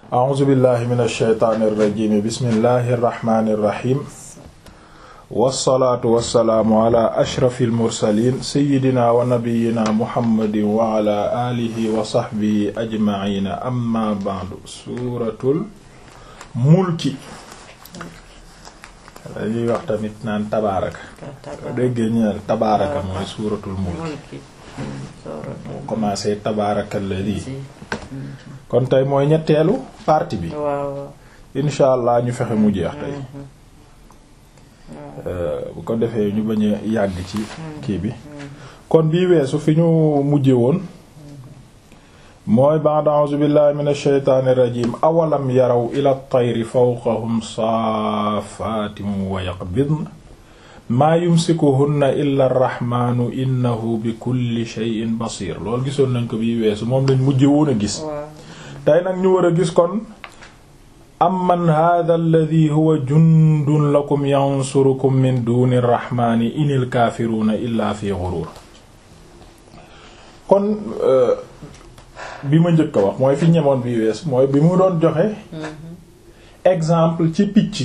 a'uuzu billahi min alsheytaani irrajimi bismillahi irrahmani irrahim wassalaatu wassalaamu ala ashrafi almursalin seyidina wa nabiyina muhammadin wa ala alihi wa sahbihi ajmaina amma ba'du suuratul mulki dañuy wax tamit naan tabaaraka déggee ñu tabaaraka mooy suuratul mulki moo commencé tabaaraka alladi kon tey mooy ñetteelu partie bi insha allah ñu fexe mu jeex tey bu ko defee ñu bañ a yàgg ci kii bi kon bii weesu fi ñu mujje woon mooy ba'da a'uuzu billahi minash shaytaanir rajiim awalam yaraw ila tayri fawqahum saafaatin wa yaqbidna maa yumsikuhunna illa arrahmaanu innahu bi kulli shay'in basiir loolu gisoon nañ ko bii weesu moom lañ mujje woon a gis tey nag ñu war a gis kon amman hadha alladhi huwa jundun lakum yansurukum min duni arrahmaani inil kaafiruuna illa fi ghurur kon bi ma njëkk a wax mooy fi ñemoon bi wees mooy bi mu doon joxe exemple ci picc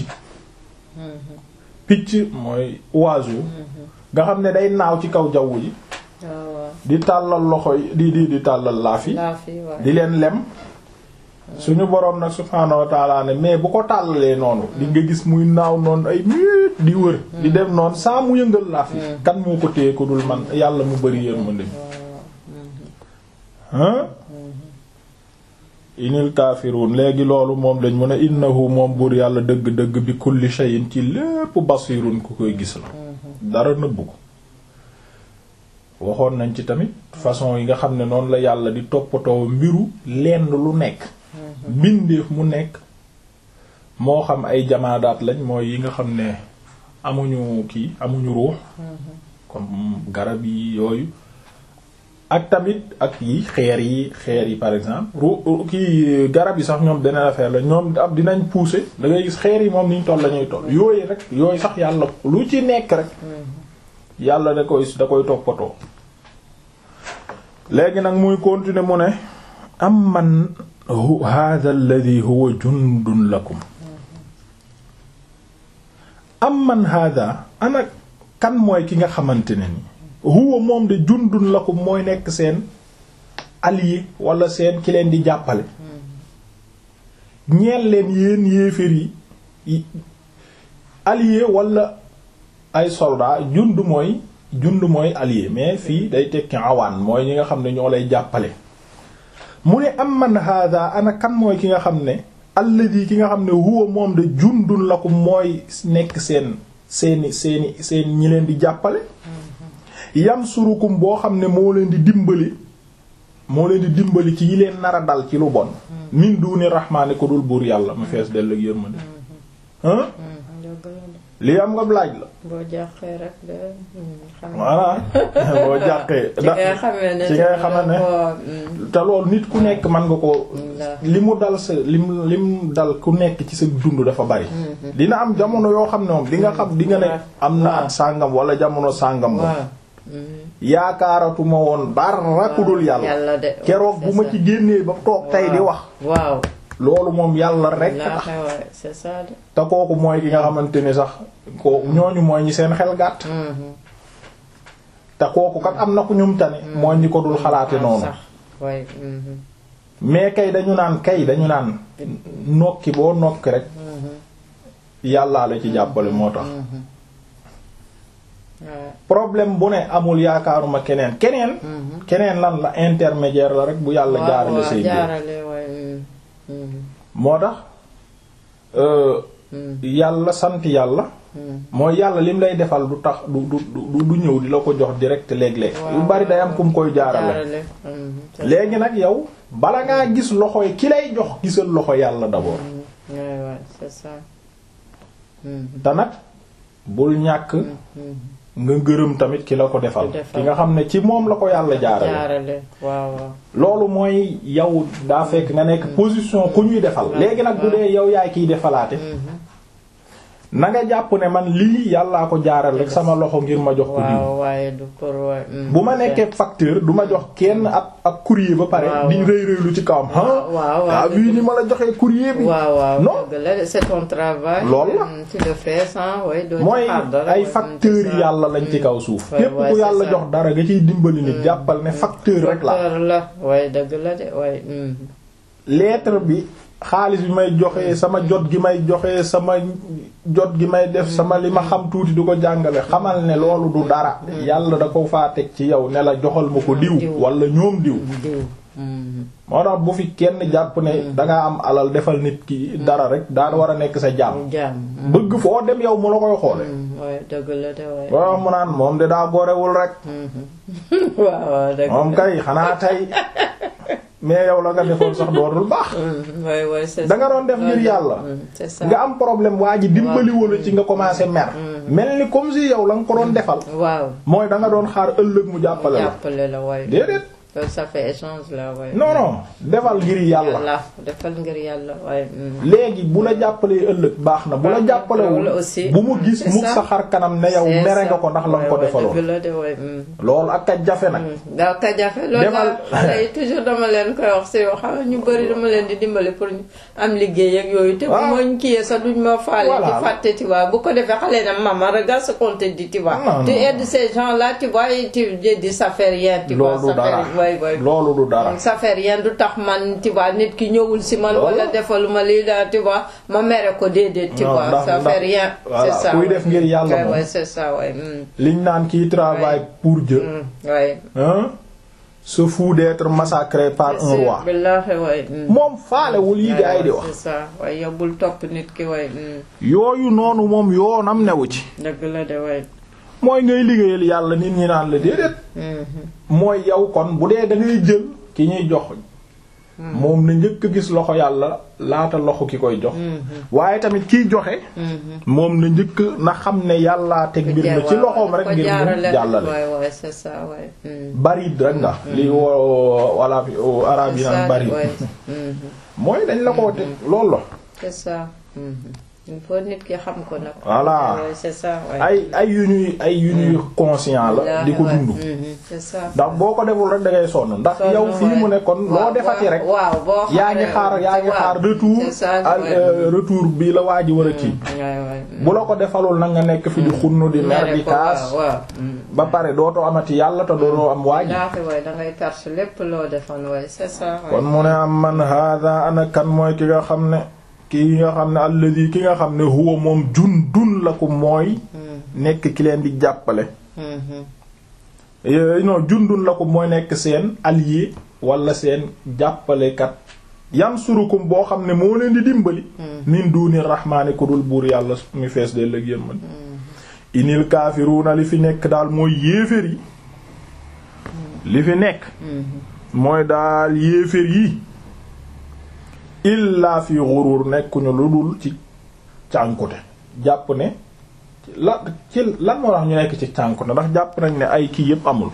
picc mooy oiseau nga xam ne day naaw ci kaw jaww ji di tàllal loxo yi di di di tàllal laafi di leen lem suñu boroom nag subhaanahu wa ta'ala ne mais bu ko tàllalee noonu di nga gis muy naaw noonu ay minute di wër di dem noonu saa mu yëngal laafi kan moo ko téye ko dul man yàlla mu bari yërmande hein inil kaafiruun léegi loolu moom lañ mën a innahu moom buur yàlla dëgg-dëgg bi kulli shay'in ci lépp basirun ku koy gis la dara nëbbu ko waxoon nañ ci tamit façon yi nga xam ne noonu la yàlla di toppatoo mbiru lenn lu nekk mbindeef mu nekk moo xam ay jamaadaat lañ mooy yi nga xam ne amuñu kii amuñu ruux comme garab yi yooyu ak tamit ak yi xeer yi xeer yi par exemple ru kii garab yi sax ñoom beneen affaire la ñoom ab dinañ pousser da ngay gis xeer yi moom niñ toll la ñuy toll yooyu rek yooyu sax yàlla lu ci nekk rek yàlla da koy da koy toppatoo léegi nag muy continuer mu ne am man hadha alladhi huwa jundun lakum am man hadha ana kan mooy ki nga xamante ne ni huwa moom de jundun lakum mooy nekk seen allié wala seen ki leen di jàppale ñeel leen yéen yéefér yi allié wala ay soldat jund mooy jund mooy allié mais fii day tekki awaan mooy ñi nga xam ne ñoo lay jàppale mu ne am man hada ana kan mooy ki nga xam ne alladi ki nga xam ne huwa moom de jundun lakum mooy nekk seen seeni seeni seen ñi leen di jàppale yansurukum boo xam ne moo leen di dimbali moo leen di dimbali ci yi leen nar a dal ci lu bon min duni rahmaani ko dul buur yàlla mu fees dell ak yërmande hein lii am nga laaj la boo jàqee rek de voilà boo jàqee ci ngay xamee ne ci ngay xamee ne te loolu nit ku nekk mën nga ko li mu dal sa lim lim dal ku nekk ci sa dund dafa bari dina am jamono yoo xam ne moom di nga xam di nga ne am na at sàngam wala jamono sàngam moom yaakaaratuma woon dara ku dul yàlla keroog bu ma ci génnee ba toog tey di wax waaw loolu moom yàlla rek tax c'est ça te kooku mooy ki nga xamante ni sax ko ñooñu mooy ñi seen xel gàtt te kooku kat am na ku ñum tane mooy ñi ko dul xalaate noonu mais kay dañu naan kay dañu naan nokki boo nokki rek yàllaa la ci jàppale moo tax problème bu ne amul yaakaaruma keneen keneen keneen lan la intermédiaire la rek bu yàlla jaarale say moo tax yàlla sant yàlla mooy yàlla lim lay defal du tax du du du ñëw di la ko jox direct léeg-léeg yu bari day am ku mu koy jaarale léegi nag yow bala ngaa gis loxo yi ki lay jox gisal loxo yàlla d'abord te nag bul ñàkk nga gërëm tamit ki la ko defal ki nga xam ne ci moom la ko yàlla jaarale loolu mooy yow daa fekk nga nekk position ku ñuy defal léegi nag bu dee yow yaay kiy defalaate na nga jàpp ne man lii yàllaa ko jaaral rek sama loxo ngir ma jox ko diw waaw waaye du pour wa- mm, bu ma nekkee facteur du ma jox kenn ab ab courrier ba pare Waaw. di rëy rëylu ci kawam ah waaw waaw ah vu ni ma la joxee courrier bi waaw waaw non dëgg la c'est ton travail. Loolu la. Mm, tu le fais sans ouais, doo ci mooy xaar dara, ay ouais, facteurs c'est yi ça. yàlla lañ ci kaw suuf Ouais, képp ouais, ku c'est yàlla ça. jox dara nga ciy dimbali nit jàppal ne facteur rek la Facteur la waaye dëgg la de waaye. mm. lettre bi xaalis bi may joxe sama jot gi may joxe sama jot gi may def sama li ma xam tuuti du ko jàngale xamal ne loolu du dara yàlla da ko faa teg ci yow ne la joxal ma ko diw Diw. wala ñoom diw diw. Mm. moo tax bu fi kenn jàpp ne dangaa am alal defal nit ki dara rek daa war a nekk sa jàmm jaam. mm, bëgg foo dem yow mu la koy xoole mm, waaye dëgg la de waaye. boo mu naan moom de daa gorewul rek Mhm. waaw waaw dëgg moom la. kay xanaa tey mais yow la nga defoon sax dootul baax Mm, waaye waaye c'est da nga ça. doon def ngir Loolu la. yàlla Mm, c'est ça. nga am problème waa ji dimbali wala ci nga commencé mer mel ni comme si yow la nga ko doon defal waaw. mooy da nga doon xaar ëllëg mu jàppale la jàppale la waaye. déedéet loolu ça fait échange la waaye. non non defal ngir yàlla yàlla defal ngir yàlla waaye. mm. léegi bu la jàppalee ëllëg baax na bu la jàppalewul Loolu aussi. bu mu gis C'est mukk ça. sa xar kanam ne yow C'est mere nga ça. ko ndax la nga ko Ouais, ouais, defaloon dëgg la de waaye. mm. loolu ak a jafe nag daaw ka jafe loolu Demal. daal xale yi toujours dama leen koy wax si yoo xam ne ñu bëri dama leen di dimbali pour ñu am liggéey ak yooyu te bu Ah. ma ñu kiyee sax duñ ma faale Voilà. di fàtte tu vois bu ko defee xale na maman regarde ce qu'on te dit tu vois Non, tu non. aides ces gens là tu vois et tu dis ça fait rien tu vois loolu ça dara fait ouais, ouais. loolu du dara ça fait rien du tax man tu vois nit ki ñëwul si man Loolu. wala defaluma lii la tu vois ma mere ko déedéet tu Non, vois ndax- ça ndax- fait rien voilà, c'est ça kuy ouais. def ngir yàlla Ouais, moom. ouais, c'est ça ouais. mm, liñ naan kii travaille pour Dieu mm, ouais. hein se fout d'être massacré par un roi billaahi waay. mm. moom faalewul yi gaa yi di wax c'est ça waaye yóbbul topp nit ki waay. mm. yooyu noonu moom yoonam newu ci dëgg la de waay. mooy ngay liggéeyal yàlla nit ñi naan la déedéet Mhm. mooy yow kon bu dee da ngay jël ki ñuy jox moom na njëkk a gis loxo yàlla laata loxo ki koy jox waaye tamit kiy joxe Mhm. moom na njëkk na xam ne yàllaa teg mbir mi ci loxoom rek ngir mu jàllale waay waay c'est ça waay. mm. barid rek nga li wo wala arab yi C'est naan ça, barid waay. Mhm. mooy dañ la ko teg loolu la c'est ça. Mhm. il faut nit ki xam ko nag. Voilà. waay c'est ça waay. ay ay yu ñuy ay yu ñuy conscient la di ko Waay, dund mhm. c'est ça. ndax boo ko deful rek da ngay sonn ndax Sonn, yow fii waay. mu ne kon loo Waaw, defati rek waaw boo yaa ngi xaar yaa ngi waaw. xaar retour C'est ça, al- waay. euh, retour bi la waa ji war a kii waay waay. bu la ko defalul nag nga nekk fi di xunnu di mer di ko kaas waaw waaw. mm. ba pare dootoo amati yàlla te dootoo am waa ji Laaxi waay dangay perte lépp loo defoon waay c'est ça. waay. kon mu ne am man hada ana kan mooy ki nga xam ne ki nga xam ne alladi ki nga xam ne huwa moom jun dun la ko mooy nekk ki leen di jàppale Mhm. Eh, non jundun la ko mooy nekk seen allié wala seen jàppalekat yansurukum boo xam ne moo leen di dimbali min duni rahmaani ku dul buur yàlla mi fees de lëg yémman inil kaafiruuna li fi nekk daal mooy yéefér yi li fi nekk mooy daal yéefér yi illaa fi ghurur nekkuñu lu dul ci cànkute jàpp ne la ci lan moo tax ñu nekk ci cànkute ndax jàpp nañ ne ay kii yépp amul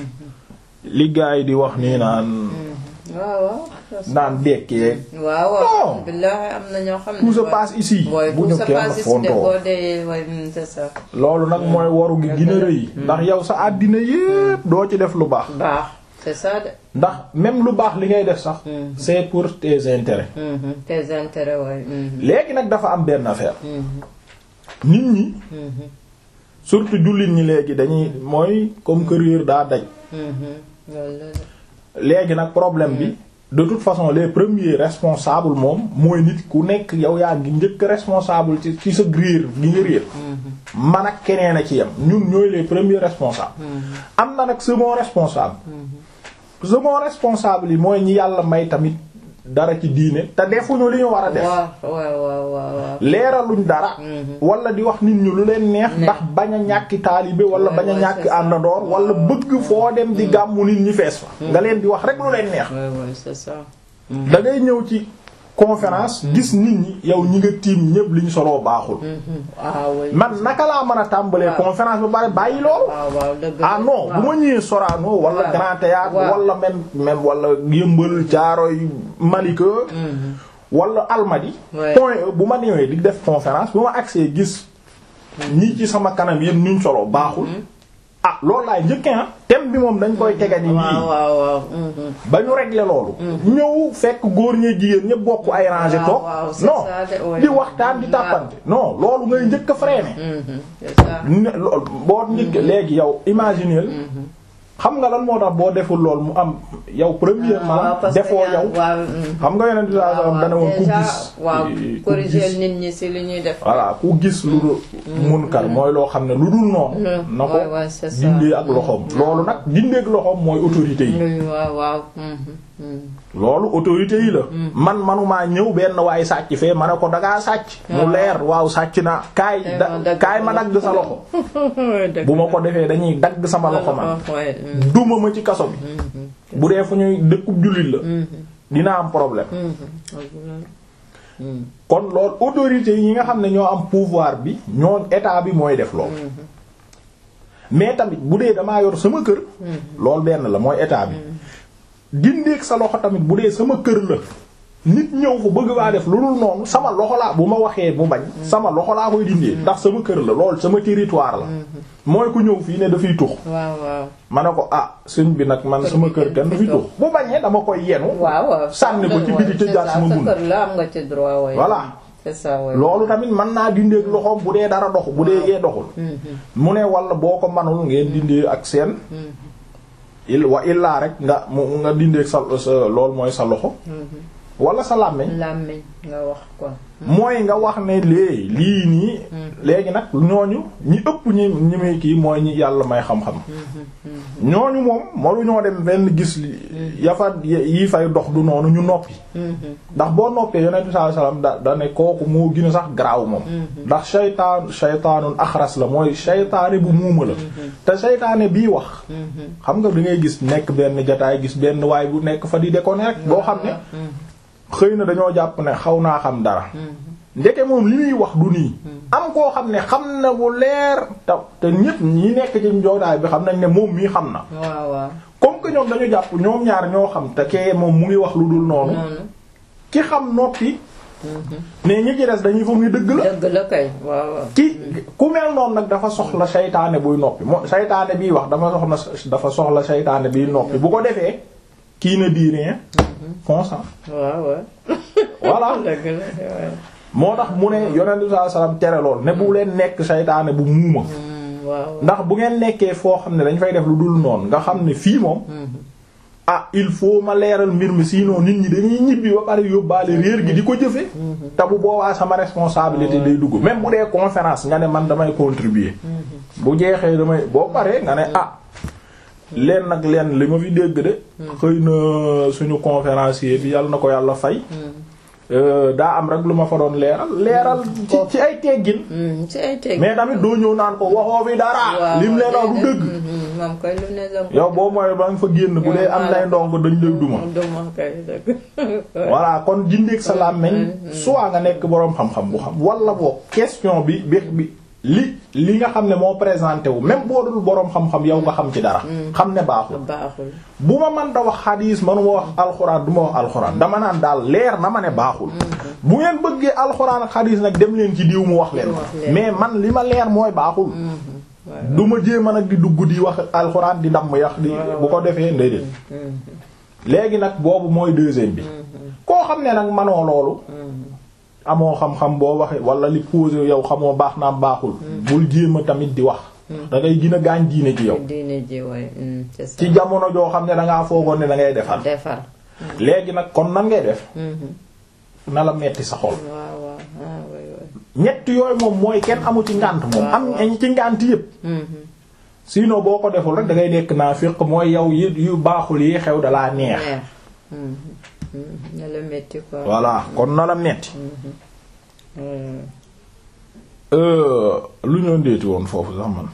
li gaa yi di wax nii naan waaw waaw. naan dekkee waaw waaw. Non. billaahi am na ñoo xam ne. tout se waay. passe ici waay bu tout ñu se kenn passe ici de fontoo boo dee waay mm, c'est ça. loolu nag mooy waru gi gën a rëy ndax yow sa àddina yépp doo ci def lu baax baax c'est ça de. ndax même lu baax li ngay def sax Mhm. c'est pour tes intérêts Mhm. tes intérêts waay. Mhm. léegi nag dafa am benn affaire Mhm. nit ñi Mhm. surtout jullit ñi léegi dañuy mooy comme que réer daa daj Mhm. loolu la de. léegi nag problème bi de toute façon les premiers responsables moom mooy nit ku nekk yow yaa ngi njëkk responsable ci ci sa réer gi nga réer man ak keneen a ci yem ñun ñooy les premiers responsables am na nag second responsable second responsable yi mooy ñi yàlla may tamit dara ci diine te defuñu li ñu war a def waaw waaw waaw waaw waaw. leeraluñ dara wala di wax nit ñu lu leen neex ndax bañ a ñàkki taalibe wala Ouais, bañ a ouais, ñàkk c'est ça. àndandoor wala bëgg foo dem di gàmmu nit ñi fees fa nga leen di wax rek lu leen neex waay waay c'est ça. da ngay ñëw ci conférence gis nit ñi yow ñi nga tiim ñépp li ñu soloo baaxul Mhm. ah waay. man naka laa mën a tàmbalee Waaw. conférence ba bari bàyyi loolu waaw waaw dëgg la. ah non bu ma ñëwee Sorano wala Waaw. Grand Théâtre Waaw. wala même même wala Yëmbal Caaroy Malika Mhm. wala almadi Ouais. point E bu ma ñëwee di def conférence bu ma accès gis ñii ci sama kanam yéen nuñ solo baaxul ah loolu laay njëkkee ah thème bi moom dañ koy tegani waaw nii waaw waaw. mhm. ba ñu régler loolu ñëw fekk góor ñee jigéen ñëpp bokk ay rangé waaw, toog waaw, c'est non ça de, ouais. di waxtaan di Waaw. tàppante non loolu ngay njëkk a freiné Mhm, c'est ça. ne lool boo njëkk léegi yow imaginer xam nga lan moo tax boo deful lool mu am yow premièrement waaw parce que defoo yaa- yow waaw. mhm. xam nga yeneen sallallahu alayhi wasallam dana woon ku déjà, gis waaw ku corriger gis nit ñi ci li ñuy def. voilà ku gis lu dul munkar mooy loo xam ne lu dul noonu Mm. na ko Ouais, ouais, c'est ça. dindee ak loxoom loolu nag dindee ak loxoom mooy autorité yi Oui, waaw waaw. mhm, mhm. loolu autorité yi la man manumaa ñëw benn waaye sàcc fee ma ne ko dangaa sàcc mu leer waaw sàcc naa kaay Eh, da ma dagg kaay ma dagg sa loxo Dëgg bu ma ko defee dañuy dagg sama loxo man la. Ouais, mhm, duma ma ci kaso bi bu dee fu ñuy dëkkub jullit la mhm, dina am problème mhm. Mhm. kon loolu autorité yi nga xam ne ñoo am pouvoir bi ñoo état bi mooy def loolu mais tamit bu dee damaa yor sama kër loolu benn la mooy état bi dindeeg sa loxo tamit bu dee sama kër la nit ñëw fa bëgg baa def lu dul noonu sama loxo laa bu ma waxee mu bañ sama loxo laa koy dindee ndax sama kër la loolu sama territoire la mooy ku ñëw fii ne dafay tux waaw waaw. ma ne ko ah sëñ bi nag man sama kër kenn du fi tux bu bañee dama koy yenu waaw waaw. sànni ko ci biti te jaar sama sa bun kër la am nga ci droit waaye. Voilà. c'est ça waaye. loolu tamit mën naa dindeeg loxoom bu dee dara dox bu dee yee doxul mu ne wala boo ko manul ngeen dindee ak seen il wa illaa rek nga mu nga dindeeg sa sa loolu mooy sa loxo wala sa làmmiñ làmmiñ nga wax quoi. mooy nga wax ne léegi lii nii léegi nag ñooñu ñi ëpp ñi ñi muy kii mooy ñi yàlla may xam-xam ñooñu moom malu ñoo dem benn gis li yafa yi fay dox du noonu ñu noppi ndax boo noppee yonent bi sallallahu alayhi wasallam da da ne kooku moo gën a sax garaaw moom ndax shaytaan shaytaanun axras la mooy shaytaane bu muuma la te shaytaane bii wax xam nga da ngay gis nekk benn jataay gis benn waay bu nekk fa di déconner rek boo xam ne xëy na dañoo jàpp ne xaw naa xam dara ndeke moom li muy wax du nii am koo xam ne xam na bu leer te te ñépp ñi nekk ci njoodaay bi xam nañ ne moom mii xam na waaw waaw. comme que ñoom dañu jàpp ñoom ñaar ñoo xam te kee moom mu ngi wax lu dul noonu noonu. ki xam noppi mais ñi ci des dañuy foog ni dëgg la dëgg la kay waaw waaw. ki ku mel noonu nag dafa soxla saytaane buy noppi moo saytaane biy wax dafa soxla dafa soxla saytaane biy noppi bu ko defee kii ne dit rien consent waaw waaw. voilà dëgg la waaw. moo tax mu ne yonent bi sallallahu alayhi wasallam tere lool ne bu leen nekk saytaane bu muuma Mm, waaw. ndax bu ngeen nekkee foo xam ne dañ fay def lu dul noonu nga xam ne fii moom ah il faut ma leeral mbir mi sinon nit ñi dañuy ñibbi ba pare yóbbaale réer gi di ko jëfe te bu boobaa sama responsabilité day dugg même bu dee conférence nga ne man damay contribuer bu jeexee damay boo paree nga ne ah leen nag leen li ma fi dégg de xëy na suñu conférencier bi yàlla na ko yàlla fay euh, daa am rek lu ma fa doon leeral leeral ci ci ay teggin Mm, ci ay teg. mais tamit doo ñëw naan ko waxoo fi dara lim leen wax du dëgg moom koy lu ne danga ko- yow boo mooy ba nga fa génn bu dee am nay ndongo dañ lay duma duma kay dëgg. voilà kon jindeeg sa làmmiñ soit nga nekk boroom xam-xam bu xam wala boo question bi bi bi li li nga xam ne moo présenté wu même boo dul boroom xam-xam yow nga xam ci dara xam ne baaxul baaxul. bu ma man da wax xadiis manuma wax alxuraan du ma wax alxuraan dama naan daal leer na ma ne baaxul bu ngeen bëggee alxuraan ak xadiis nag dem leen ci diw mu wax leen Mu wax leen. mais man li ma leer mooy baaxul du ma jéem a nag di dugg di wax alxuraan di damm yax di bu ko defee ndéedéet léegi nag boobu mooy deuxième bi koo xam ne nag manoo loolu amoo xam-xam boo waxee wala li posé yow xamoo baax naam baaxul bul jéem a tamit di wax da ngay gën a gaañ diine ci yow diine ji waay. mm, c'est ça. ci jamono joo xam ne dangaa foogoon ne da ngay defar defar. léegi nag kon nan ngay def Mhm. na la metti sa xol waaw waaw ah waay waay. ñett yooyu moom mooy kenn amu ci ngànt moom am añ ci ngànt yépp Mhm. sinon boo ko deful rek da ngay nekk naafiq mooy yow yi yu baaxul yi xew dalaa neex neex. Mhm. Mhm. na la métti quoi. voilà kon na la metti Mm. Euh, lu ñoo ndeeti woon foofu sax man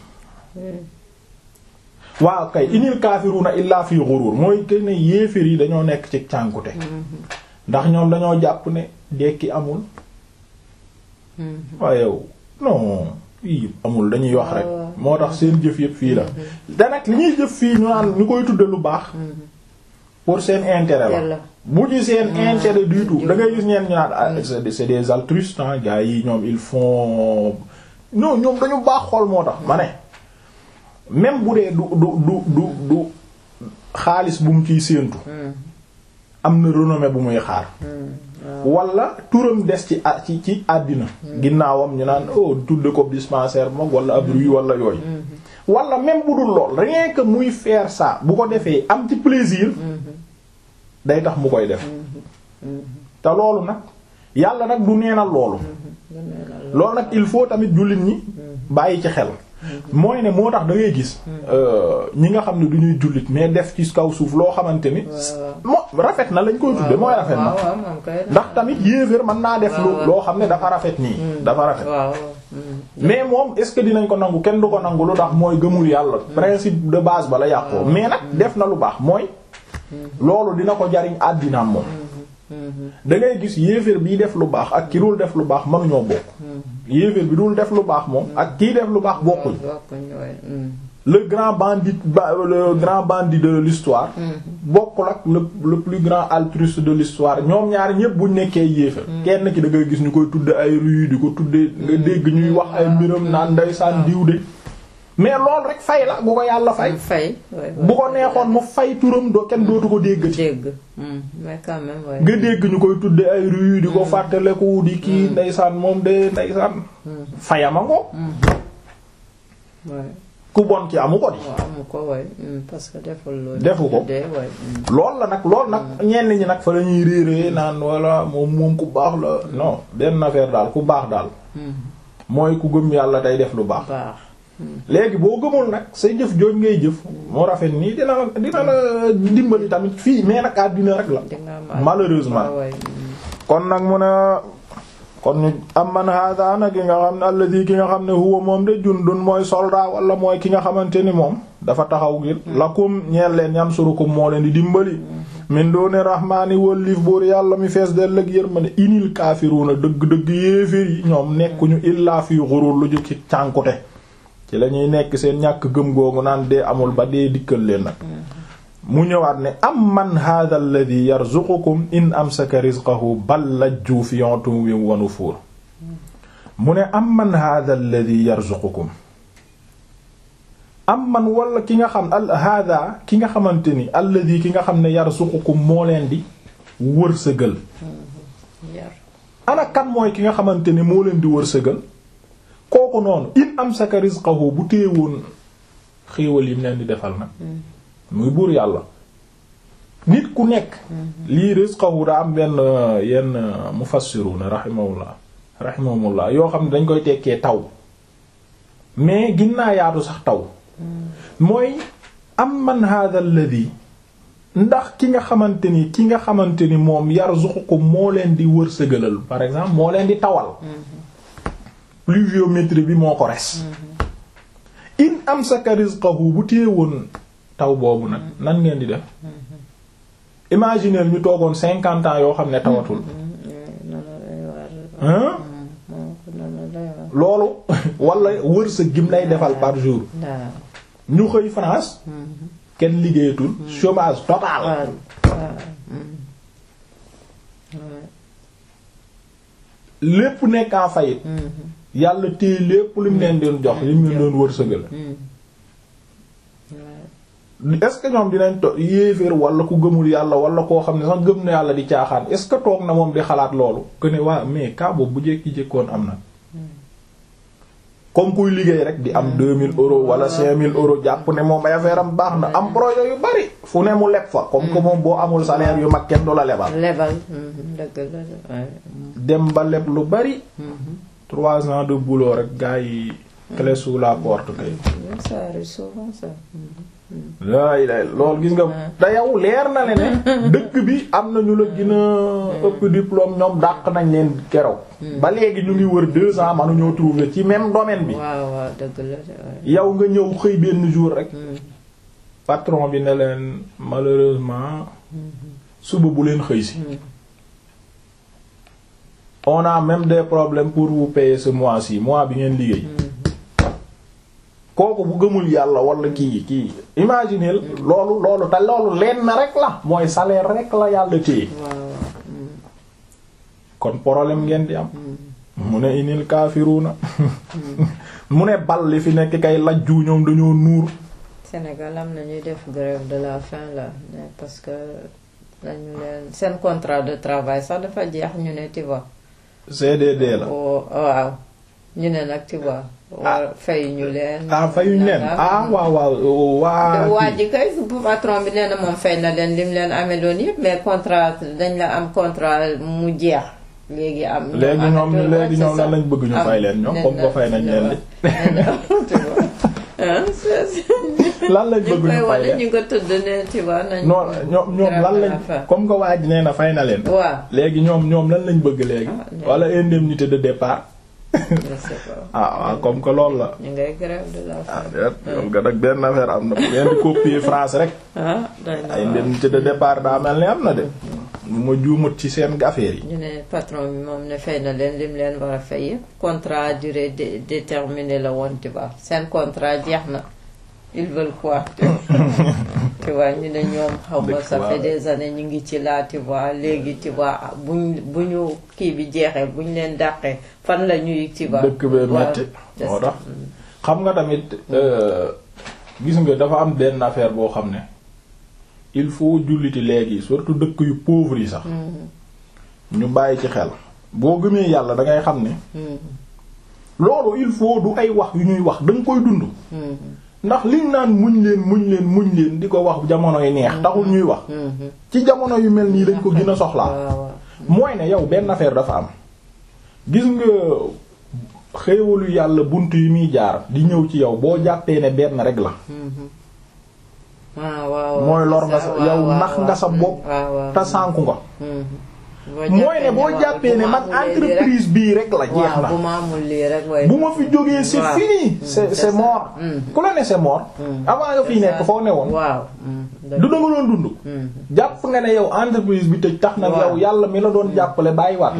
waaw kay inil kaafiruna illa fi ghurur mooy que ne yéeféer yi dañoo nekk ci cànkute ndax ñoom dañoo jàpp ne dekki amul Mhm. waaye yow non fii amul dañuy wax rek waaw. moo tax seen jëf yëpp fii la te nag li ñuy jëf fii ñu naan ñu koy tudde lu baax pour seen intérêt la Yàlla. bu ci seen intérêt du tout da ngay gis ñeen ñu naan ah c'est c'est des altruistes ah gars yi ñoom ils font non ñoom dañu baax xol moo tax ma ne même bu dee du du du du du xaalis bu mu ciy séentu am na renommée bu muy xaar wala turam des ci a ci ci àddina ginnaawam ñu naan oh tudde ko dispensaire mag wala ab rue wala yooyu wala même bu dul lool rien que muy faire ça bu ko defee am ci plaisir day tax mu koy def te loolu nag yàlla nag du neenal loolu loolu nag il faut tamit jullit ñi bàyyi ci xel mooy ne moo tax da ngay gis ñi nga xam ne du ñuy jullit mais def ci kaw suuf loo xamante ni moo rafet na lañ koy tudde mooy rafet na ndax tamit yéeféer mën naa def lu loo xam ne dafa rafet nii dafa rafet mais moom est-ce que dinañ ko nangu kenn du ko nangu lu tax mooy gëmul yàlla principe de base ba la yàqoo mais nag def na lu baax mooy loolu dina ko jariñ àddinaam moom da ngay gis yéeféer biy def lu baax ak ki dul def lu baax mënuñoo bokk yéeféer bi dul def lu baax moom ak kiy def lu baax bokkuñ le grand bandit le grand bandit de l'histoire bokkul ak le le plus grand altruiste de l'histoire ñoom ñaari ñëpp buñ nekkee yéeféer kenn ki da ngay gis ñu koy tudde ay rue di ko tudde nga dégg ñuy wax ay mbiram naan ndeysaan diw de mais loolu rek fay la bu ko yàlla fay. fay bu ko neexoon mu fay turam doo kenn dootu ko déggati. dégg mais quand même nga dégg ñu koy tudde ay rue di ko fàttaleku di kii ndeysaan moom de ndeysaan. fayama ngo. ku bon ci amu ko di. amu ko waay parce que deful loolu. defu ko lool la nag lool nag ñenn ñi nag fa la ñuy réeree naan walla moom moom ku baax la non benn affaire daal ku baax daal. mooy ku gëm yàlla tey def lu baax. léegi boo gëmul nag sa jëf jooj ngay jëf moo rafet nii dina la dina la dimbali tamit fii mais nag àddina rek la malheureusement kon nag mu ne kon ñu am man hada nag ki nga xam ne alladi ki nga xam ne huwa moom de jundun mooy soldat wala mooy ki nga xamante ni moom dafa taxaw ngir lakum ñeel leen yansurukum moo leen di dimbali min doone rahmaani wallif buur yàlla mi fees del ak yërmande inil kaafiruuna dëgg-dëgg yéeféer yi ñoom nekkuñu illaa fi ghurur lu ju ci cànkute ci la ñuy nekk seen ñàkk gëm googu naan dee amul ba dee dikkal leen nag mu ñëwaat ne am man hadha alladhi yarzuqukum in amsaka rizqahu bal lajju fi utwin wa nufur mu ne am man hadha alladhi yarzuqukum am man wala ki nga xam al hadha ki nga xamante ni alladhi ki nga xam ne yarzuqukum moo leen di wërsëgal ana kan mooy ki nga xamante ni moo leen di wërsëgal kooku noonu in amsaka rizqahu bu téewoon xéewal yi mu leen di defal nag muy buur yàlla nit ku nekk lii rizqahu daa am benn yenn mufassiruna rahimahullah rahimahumullah yoo xam ne dañ koy tekkee taw mais ginnaa yaatu sax taw mooy am man hadha alladhi ndax ki nga xamante ni ki nga xamante ni moom yarzuqukum moo leen di wërsëgalal par exemple moo leen di tawal pluviométrie bi moo ko res in amsaka rizqahu bu téewoon taw boobu nag nan ngeen di def imaginer ñu toogoon cinquante ans yoo xam ne tawatul hein loolu wala wërsëg gim lay defal par jour ñu xëy France kenn liggéeyatul chômage total lépp nekk en faillite yàlla téye lépp li mu leen doon jox li mu leen doon wërsëgal est-ce que ñoom dinañ to yéeféer wala ku gëmul yàlla wala koo xam ne sax gëm na yàlla di caaxaan est-ce que toog na moom di xalaat loolu que ne waa mais cas boobu bu jékki-jékkoon am na comme kuy liggéey rek di am 2000 euros wala 5000 euros jàpp ne moom ay affaire am baax na am projet yu bari fu ne mu leb fa comme que moom boo amul salaire yu mag kenn du la lebal lebal dëgg la dem ba leb lu bari trois ans de boulot rek gars yi clé sous la porte kay ça arrive souvent ça laay lay loolu gis nga te yow leer na le ne dëkk bi am na ñu la gën a ëpp diplôme ñoom dàq nañ leen keroog ba léegi ñu ngi wër deux ans mënuñoo trouver ci même domaine bi waaw waaw dëgg la yow nga ñëw xëy benn jour rek patron bi ne leen malheureusement suba bu leen xëy si on a même des problèmes pour vous payer ce mois-ci mois bi ngeen liggéey kooku bu gëmul yàlla wala kii kii imagineel loolu loolu te loolu leen na rek la mooy salaire rek la yàlla téye kon problème ngeen di am mu ne inil kaafiruuna mu ne bal li fi nekk kay lajju ñoom dañoo nuur Sénégal am na ñuy def grève de la faim là parce que dañu leen seen contrat de travail sax dafa jeex ñu ne tu vois. CDD la. waaw ñu ne nag tu vois. war fay ñu leen. ah fayuñ leen ah waaw waaw waa. waa ji kay patron bi nee na moom fay na leen lim leen amee doon yëpp mais contrat dañ la am contrat mu jeex. léegi am léegi ñoom léegi ñoom lan lañ bëgg ñu fay leen ñoom comme ko fay nañ leen li. lan lañ bëgg ñu fay leen ñu ko tudd ne tu vois nañ non ñoom ñoom lan lañ comme que waa ji nee na fay na leen. waaw léegi ñoom ñoom lan lañ bëgg léegi. wala indemnité de départ. ah waaw comme que loolu la. ñu ngay grève de la ah déet nga nag benn affaire am na bu ngeen di copier France rek. ah ay indemnité de départ daa mel ni am na de. bu ma juumut ci seen affaire yi. ñu ne patron bi moom ne fay na leen lim leen war a fay yëpp contrat durée déterminée la woon tu vois seen contrat jeex na ils veulent quoi tu vois ñu ne ñoom xaw ma ça fait des années ñu ngi ci laa tu vois léegi tu vois buñ bu ñu kii bi jeexee buñ leen dàqee fan la ñuy tu vois dëkk bee metti moo tax xam nga tamit gis nga dafa am benn affaire boo xam ne il faut julliti léegi surtout dëkk yu pauvres yi sax ñu bàyyi ci xel boo gëmee yàlla da ngay xam ne loolu il faut du ay wax yu ñuy wax da nga koy dund ndax liñ naan muñ leen muñ leen muñ leen di ko wax jamono yi neex taxul ñuy wax ci jamono yu mel nii dañ ko gën a soxlaa mooy ne yow benn affaire dafa am gis nga xéewalu yàlla bunt yi muy jaar di ñëw ci yow boo jàppee ne benn rek la mooy lor nga sa yow nax nga sa bopp te sànku nga mooy ne boo jàppee ne man entreprise bii rek la jeex na bu ma fi jógee c'est fini c'est c'est mort ku la ne c'est mort avant nga fiy nekk foo ne woon du danga doon dund jàpp nga ne yow entreprise bi tëj tax na yow yàlla mi la doon jàppale bàyyi waat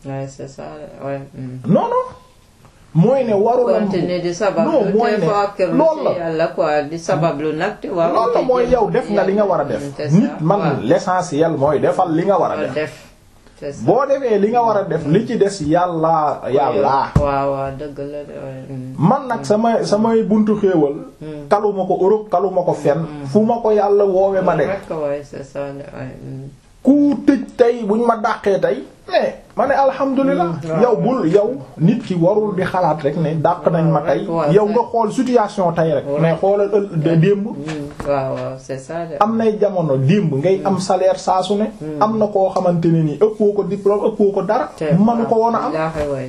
non non mooy ne warul am continuer di sabab non mooy ne loolu la yàlla quoi di sabablu nag te waaw loolu la mooy yow def nga li nga war a def nit man l'essentiel mooy defal li nga war a def boo defee li nga war a def li ci des yàlla yàlla waaw waaw dëgg la man nag samay samay buntu xéewal kaluma ko Europe kaluma ko fenn fu ma ko yàlla woowe ma dem ku tëj tey buñ ma dàqee tey mais ma ne alhamdulilah yow bul yow nit ki warul di xalaat rek ne dàq nañ ma tey yow nga xool situation tey rek mais xoolal ël démb waaw waaw c'est ça am nay jamono démb ngay am salaire saa su ne am na koo xamante ne nii ëppoo ko diplôme ëppoo ko dara manu ko woon a am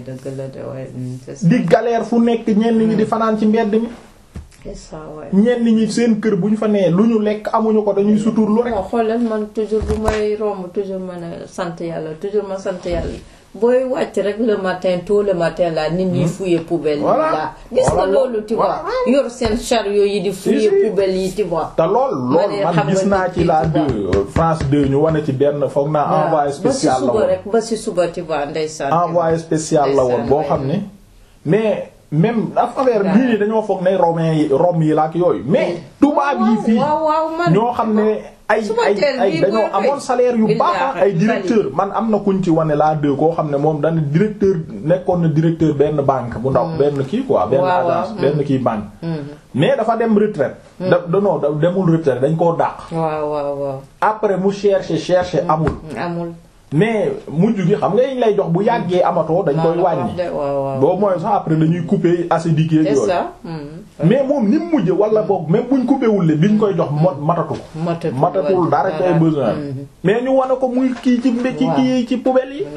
di galère fu nekk ñenn ñi di fanaan ci mbedd mi ñenn ñi seen kër bu ñu fa nee lu ñu lekk amuñu ko dañuy sutur lu rek. xoolal man toujours bu may romb toujours ma ne sant yàlla toujours ma sant yàlla booy wàcc rek le matin tôt le matin la nit ñi fouiller poubelle yi la gis nga loolu tu vois yor seen chariot yi di fouiller poubelle yi tu vois. te lool lool man gis naa ci la deux France 2 ñu wane ci benn foog naa envoyé spécial la woon rek ba si suba tu vois ndeysaan. envoyé spécial la woon boo xam ne mais. même affaire bii nii dañoo foog ne romain yi Rome yi la ak yooyu mais tubaab yi fii ñoo xam ne ay ay ay dañoo amoon salaire yu baax ay directeur man am na kuñ ci wane laa deux koo xam ne moom dana directeur nekkoon na directeur benn banque bu ndaw benn kii quoi benn agence benn kii banque mais dafa dem retraite da danoo da demul retraite dañ koo dàq waaw waaw waaw après mu chercher chercher amul amul mais mujj gi xam nga yiñ lay jox bu yàggee amatoo dañ koy wàññi boobu mooy sax après dañuy couper acidique yeeg yooyu mais moom ni mu mujj wala boog même buñ coupé wul biñ koy jox matatu ko matatul dara koy besoin mais ñu wane ko muy kii ci ci kii ci poubelle yi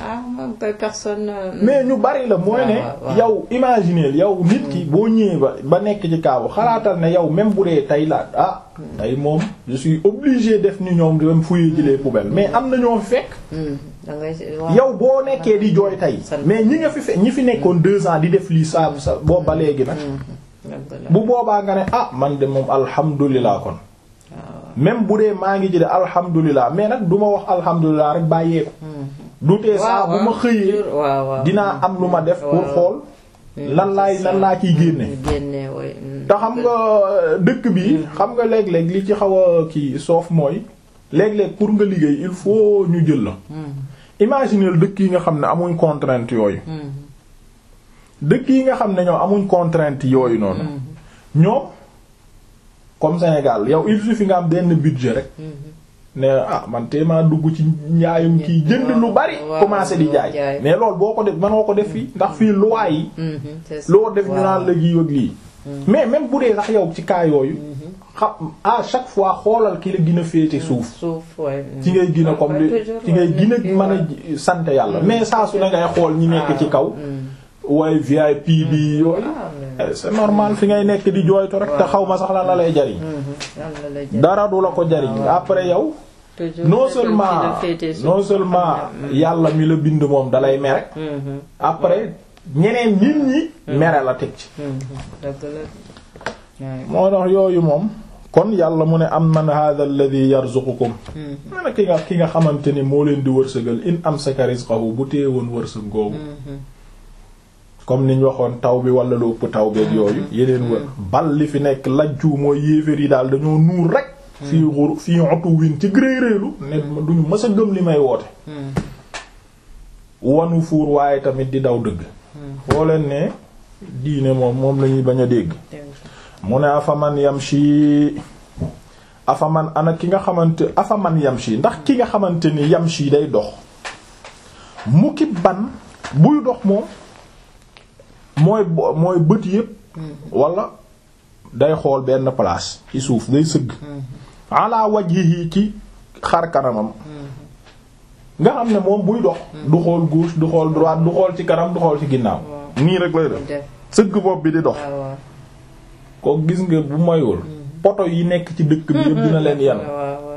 mais ñu bari la mooy ne yow imaginer yow nit ki boo ñëwee ba ba nekk ci kaabu xalaatal ne yow même bu dee tey la ah tey moom je suis obligé def ni ñoom dem fouiller ji les poubelles mais am na ñoo fekk yow boo nekkee di jooy tey mais ñi nga fi fe ñi fi nekkoon deux ans di def lii sa sa boobu ba léegi nag bu boobaa nga ne ah man de moom alhamdulilah kon même bu dee maa ngi ji de alhamdulilah mais nag du ma wax alhamdulilah rek bàyyeeku du tee saa bu ma xëyee dinaa am lu ma def pour xool lan laay lan laa ciy génne génne way te xam nga dëkk bi xam nga léeg-léeg li ci xaw a kii soof mooy léeg-léeg pour nga liggéey il faut ñu jël la imagineel dëkk yi nga xam ne amuñ contrainte yooyu dëkk yi nga xam ne ñoom amuñ contrainte yooyu noonu ñoom comme Sénégal yow il suffit nga am benn budget rek ne ah man téemaa dugg ci njaayum kii jënd lu bari commencé di jaay mais loolu boo ko def mënoo ko def fii ndax fii loi yi loo def ñu naan la gi ak lii mais même bu dee sax yow ci cas yooyu xam à chaque fois xoolal ki la gën a féete suuf ci ngay gën a comme li ci ngay gën a mën a sant yàlla mais saa su ne ngay xool ñi nekk ci kaw waaye VIP bi yooyu c'est normal fi ngay nekk di jooytu rek te xaw ma sax lan la lay jariñ dara du la ko jariñ après yow non seulement non seulement yàlla mi la bind moom dalay mere après ñeneen nit ñi mere la teg ci moo tax yooyu moom kon yàlla mu ne am man hadha alladhi yarzuqukum mana ki nga ki nga xamante ni moo leen di wërsëgal in amsaka rizqahu bu téye woon wërsëg googu comme niñ waxoon taw bi wala lu ëpp taw beeg yooyu yeneen wër bal li fi nekk lajju mooy yéeféer yi daal dañoo nuur rek fii xur fii otu win ci gréeréelu ne duñu mës a gëm li may woote wanu fuur waaye tamit di daw dëgg foo leen ne diine moom moom lañuy bañ a dégg mu ne afaman yamshi afaman ana ki nga xamante afaman yamshi ndax ki nga xamante ni yamshi day dox mukki ban buy dox moom mooy mooy bët yépp wala day xool benn place ci suuf day sëgg ala wajhihi ci xar kanamam nga xam ne moom buy dox du xool gauche du xool droite du xool ci kanam du xool ci ginnaaw nii rek lay def sëgg bopp bi di dox ko gis nga bu mayul poto yi nekk ci dëkk bi yëpp dina leen yenn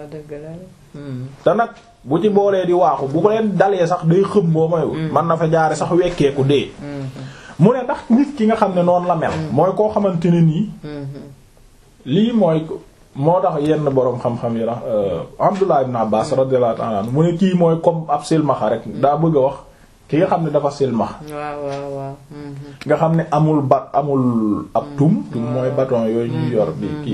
te nag bu ci boolee di waaxu bu ko leen dalee sax day xëm boo mayul man na fa jaare sax wekkeeku dee mu ne ndax nit ki nga xam ne noonu la mel mooy koo xamante ne nii lii mooy moo tax yenn boroom xam-xam yi rax Abdullah ibn Abbas radiyallahu ta'ala anhu mu ne kii mooy comme ab silmaxa rek daa bëgg a wax ki nga xam ne dafa silmax nga xam ne amul ba amul ab tum tum mooy bâton yooyu ñuy yor bi kii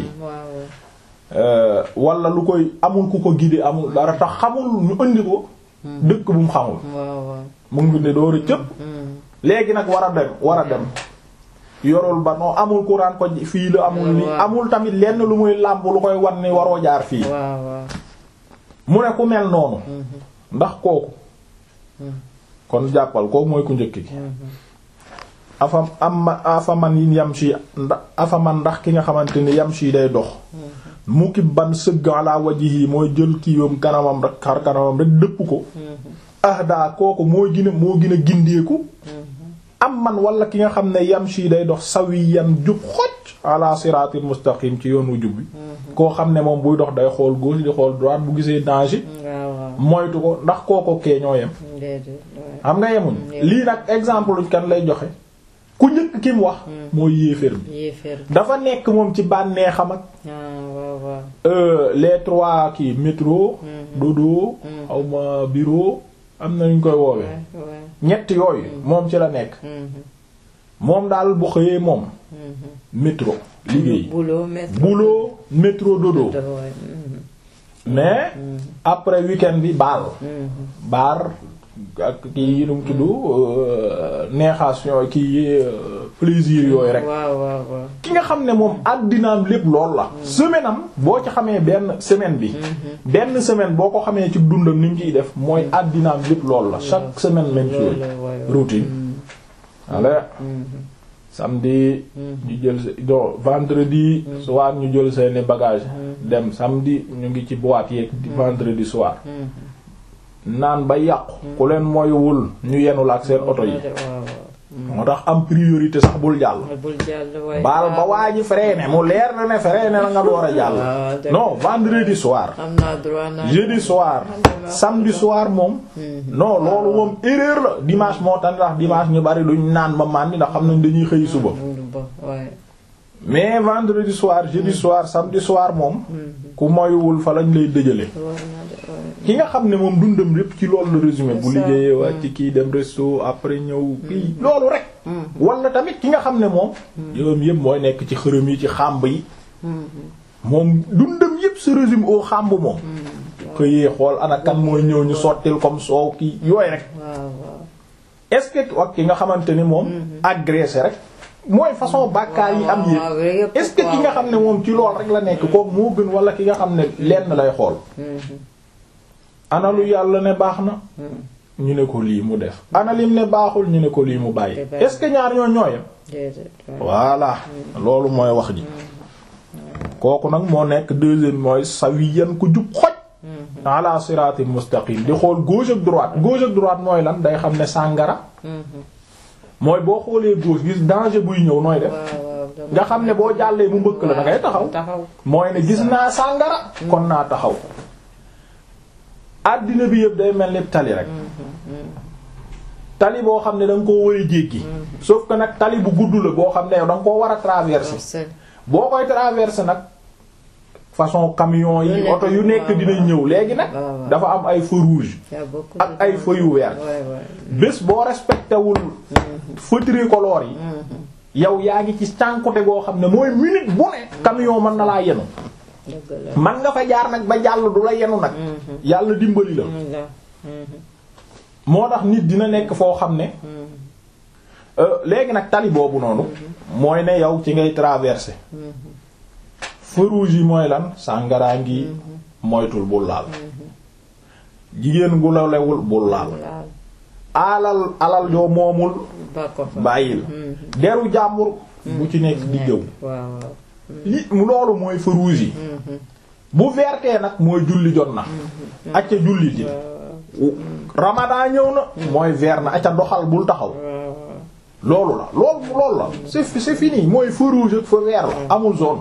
wala lu koy amul ku ko guider amul dara tax xamul ñu indi ko dëkk bu mu xamul mu ngi ne door a cëpp léegi nag war a dem war a dem yorul ba noo amul courant ko fii la amul li amul tamit lenn lu muy làmb lu koy wan ni waroo jaar fii mu ne ku mel noonu ndax kooku kon jàppal kooku mooy ku njëkk gi afa am afaman yi yamshi ndax afaman ndax ki nga xamante ni yamshi day dox mukki ban sëgg ala wajhi mooy jël kiiwam kanamam rek xar kanamam rek dëpp ko ahda kooku moo gën a moo gën a gindeeku am man wala ki nga xam ne yamshi day dox sawiyan jub xoj ala siratil mustaqim ci yoonu jub bi koo xam ne moom buy dox day xool gauche di xool droite bu gisee danger moytu ko ndax kooko kee ñoo yem xam nga yemuñ lii nag exemple luñ kan lay joxe ku njëkk ki mu wax mooy yéeféer bi dafa nekk moom ci bànneexam ak les trois kii métro dodo xaw ma bureau am na ñu koy woowee ñett yooyu moom ci la nekk moom daal bu xëyee moom métro liggéey boulot métro dodo mais après week-end bi baal baar ak kii yi nu mu tudd neexation kii plaisir yooyu rek ki nga xam ne moom àddinaam lépp lool la semaine am boo ci xamee benn semaine bi benn semaine boo ko xamee ci dundam ni mu ciy def mooy àddinaam lépp lool la chaque semaine même chose routine ale samedi ñu jël do vendredi soir ñu jël seeni bagage dem samedi ñu ngi ci boîte yeeg vendredi soir naan ba yàqu ku leen moywul ñu yenul ak seen oto yi moo tax am priorité sax bul jàll baal ba waa ji freiné mu leer na ne freiné na nga door a jàll non vendredi soir jeudi soir samedi soir moom non loolu moom erreur la dimanche moo tax ndax dimanche ñu bari duñ naan ba màndi ndax xam nañ dañuy xëy suba mais vendredi soir jeudi soir samedi soir moom ku moywul fa lañ lay dëjale ki nga xam ne moom dundam lépp ci loolu la résumé bu liggéeyee waa ci kii dem resto après ñëw kii loolu rek wala tamit ki nga xam ne moom yoom yëpp mooy nekk ci xërëm yi ci xàmb yi moom dundam yëpp se résume au xàmb moom xëyee xool ana kan mooy ñëw ñu sottil comme soow ki yooyu rek waaw waaw est-ce que ak ki nga xamante ni moom agressé rek mooy façon bàkkaar yi am waaw, waaw, yëpp yëpp est-ce que ki nga xam ne moom ci lool rek la nekk kooku moo gën wala ki nga xam ne lenn lay xool ana lu yàlla ne baax na ñu ne ko lii mu def ana lim ne baaxul ñu ne ko lii mu bàyyi Te bàyyi. est-ce que ñaar ñoo ñooyam déedéet waaw. voilà loolu mooy wax ji kooku nag moo nekk deuxième mooy sawiyan ku jub xoj ala siratin mustaqim di xool gauche ak droite gauche ak droite mooy lan day xam ne sàngara mooy boo xoolee gauche gis danger buy ñëw nooy def waaw waaw dama- nga xam ne boo jàllee mu mbëkk la da ngay taxaw taxaw mooy ne gis naa sàngara kon naa taxaw àddina bi yëpp day mel ni tali rek tali boo xam ne da nga koo war a jéggi sauf que nag tali bu gudd la boo xam ne yow da nga koo war a traverser c'est boo koy traverser nag façon camion Lu yi nekk, oto yu nekk waaw, dinañ ñëw léegi nag waaw, waaw. dafa am ay feu rouge y a beaucoup ak de ay gens. feu yu vert Ouais, ouais. bés boo respecté wul feu tricolore yi yow yaa ngi ci cànkute goo xam ne mooy minute bu ne camion mën na laa yenu dëgg la. man nga fa jaar nag ba jàll du la yenu nag yàlla dimbali la Mm, la. moo tax nit dina nekk foo xam ne euh, léegi nag tali boobu noonu mooy ne yow ci ngay traverser feu rouge yi mooy lan sàngaraa ngi moytul bul laal jigéen gu la lewul bul laal laal alal alal yoo moomul ba ko fa. bàyyil deru jàmbur bu ci nekk di jëw waaw waaw. li loolu mooy feu rouge yi bu vertee nag mooy julli jot na acca julli ji ramadan ñëw na mooy vert na acca doxal bul taxaw loolu la loolu loolu la c'est c'est fini mooy feu rouge ak feu vert la amul zone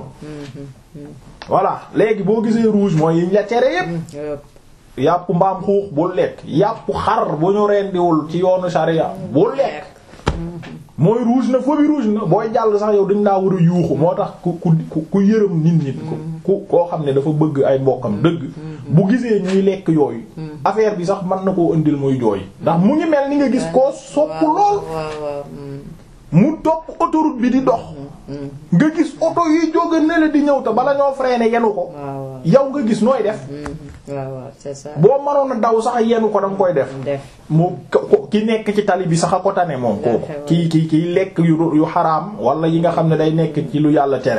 voilà léegi boo gisee rouge mooy yiñ la tere yépp Yëpp. yàpp mbaam xuux bul lekk yàpp xar bu ñu rendiwul ci yoonu sharia bul lekk mooy rouge na feu bi rouge na booy jàll sax yow dañ laa war a yuuxu moo tax ku ku ku ku yërëm nit ñi ku ku koo xam ne dafa bëgg ay mbokkam dëgg bu gisee ñuy lekk yooyu affaire bi sax mën na koo indil muy jooy ndax mu ngi mel ni nga gis koo sopp lool waaw waaw. mm, mu topp autoroute bi di dox nga gis oto yi jóge ne la di ñëw te bala ñoo freiner yenu ko waaw waaw. yow nga gis nooy def mm, waaw waaw c'est ça. boo mënoon a daw sax yenu ko danga koy def def. mu ko- ki nekk ci tali bi sax a ko tane moom kooku Ndax, ki ki kiy lekk yu yu xaraam wala yi nga xam ne day nekk ci lu yàlla tere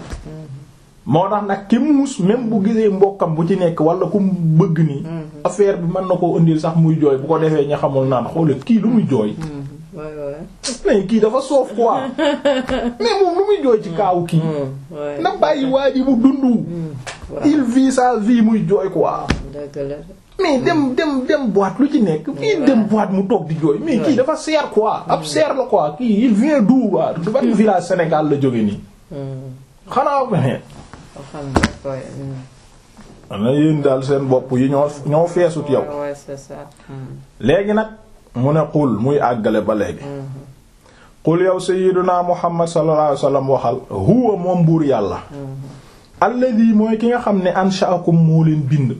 moo tax nag ki muus même bu gisee mbokkam bu ci nekk wala ku mu bëgg nii affaire bi mën na koo indil sax muy jooy bu ko defee ña xamul naan xoolal kii lu muy jooy Mm, ouais, ouais. mais kii dafa soof quoi mais moom lu muy jooy ci kaawu kii Mm, ouais. na bàyyi waa ji mu dundu waaw. il vit sa vie muy jooy quoi dëgg la. mais dem dem dem boîte lu ci nekk kii dem boîte mu toog di jooy mais kii dafa seer quoi ab seer la quoi kii il vient d'où quoi du ban village Sénégal la jóge nii Mm, xanaa mais boo xam ne koy. mm. na yéen daal seen bopp yi ñoo ñoo feesut yow Ouais, ouais, c'est ça. Mm, léegi nag mu ne xul muy àggale ba léegi xul yow sayyiduna Muhammad sallallahu alayhi wasallam waxal huwa moom buur yàlla alladi mooy ki nga xam ne ansha'akum moo leen bind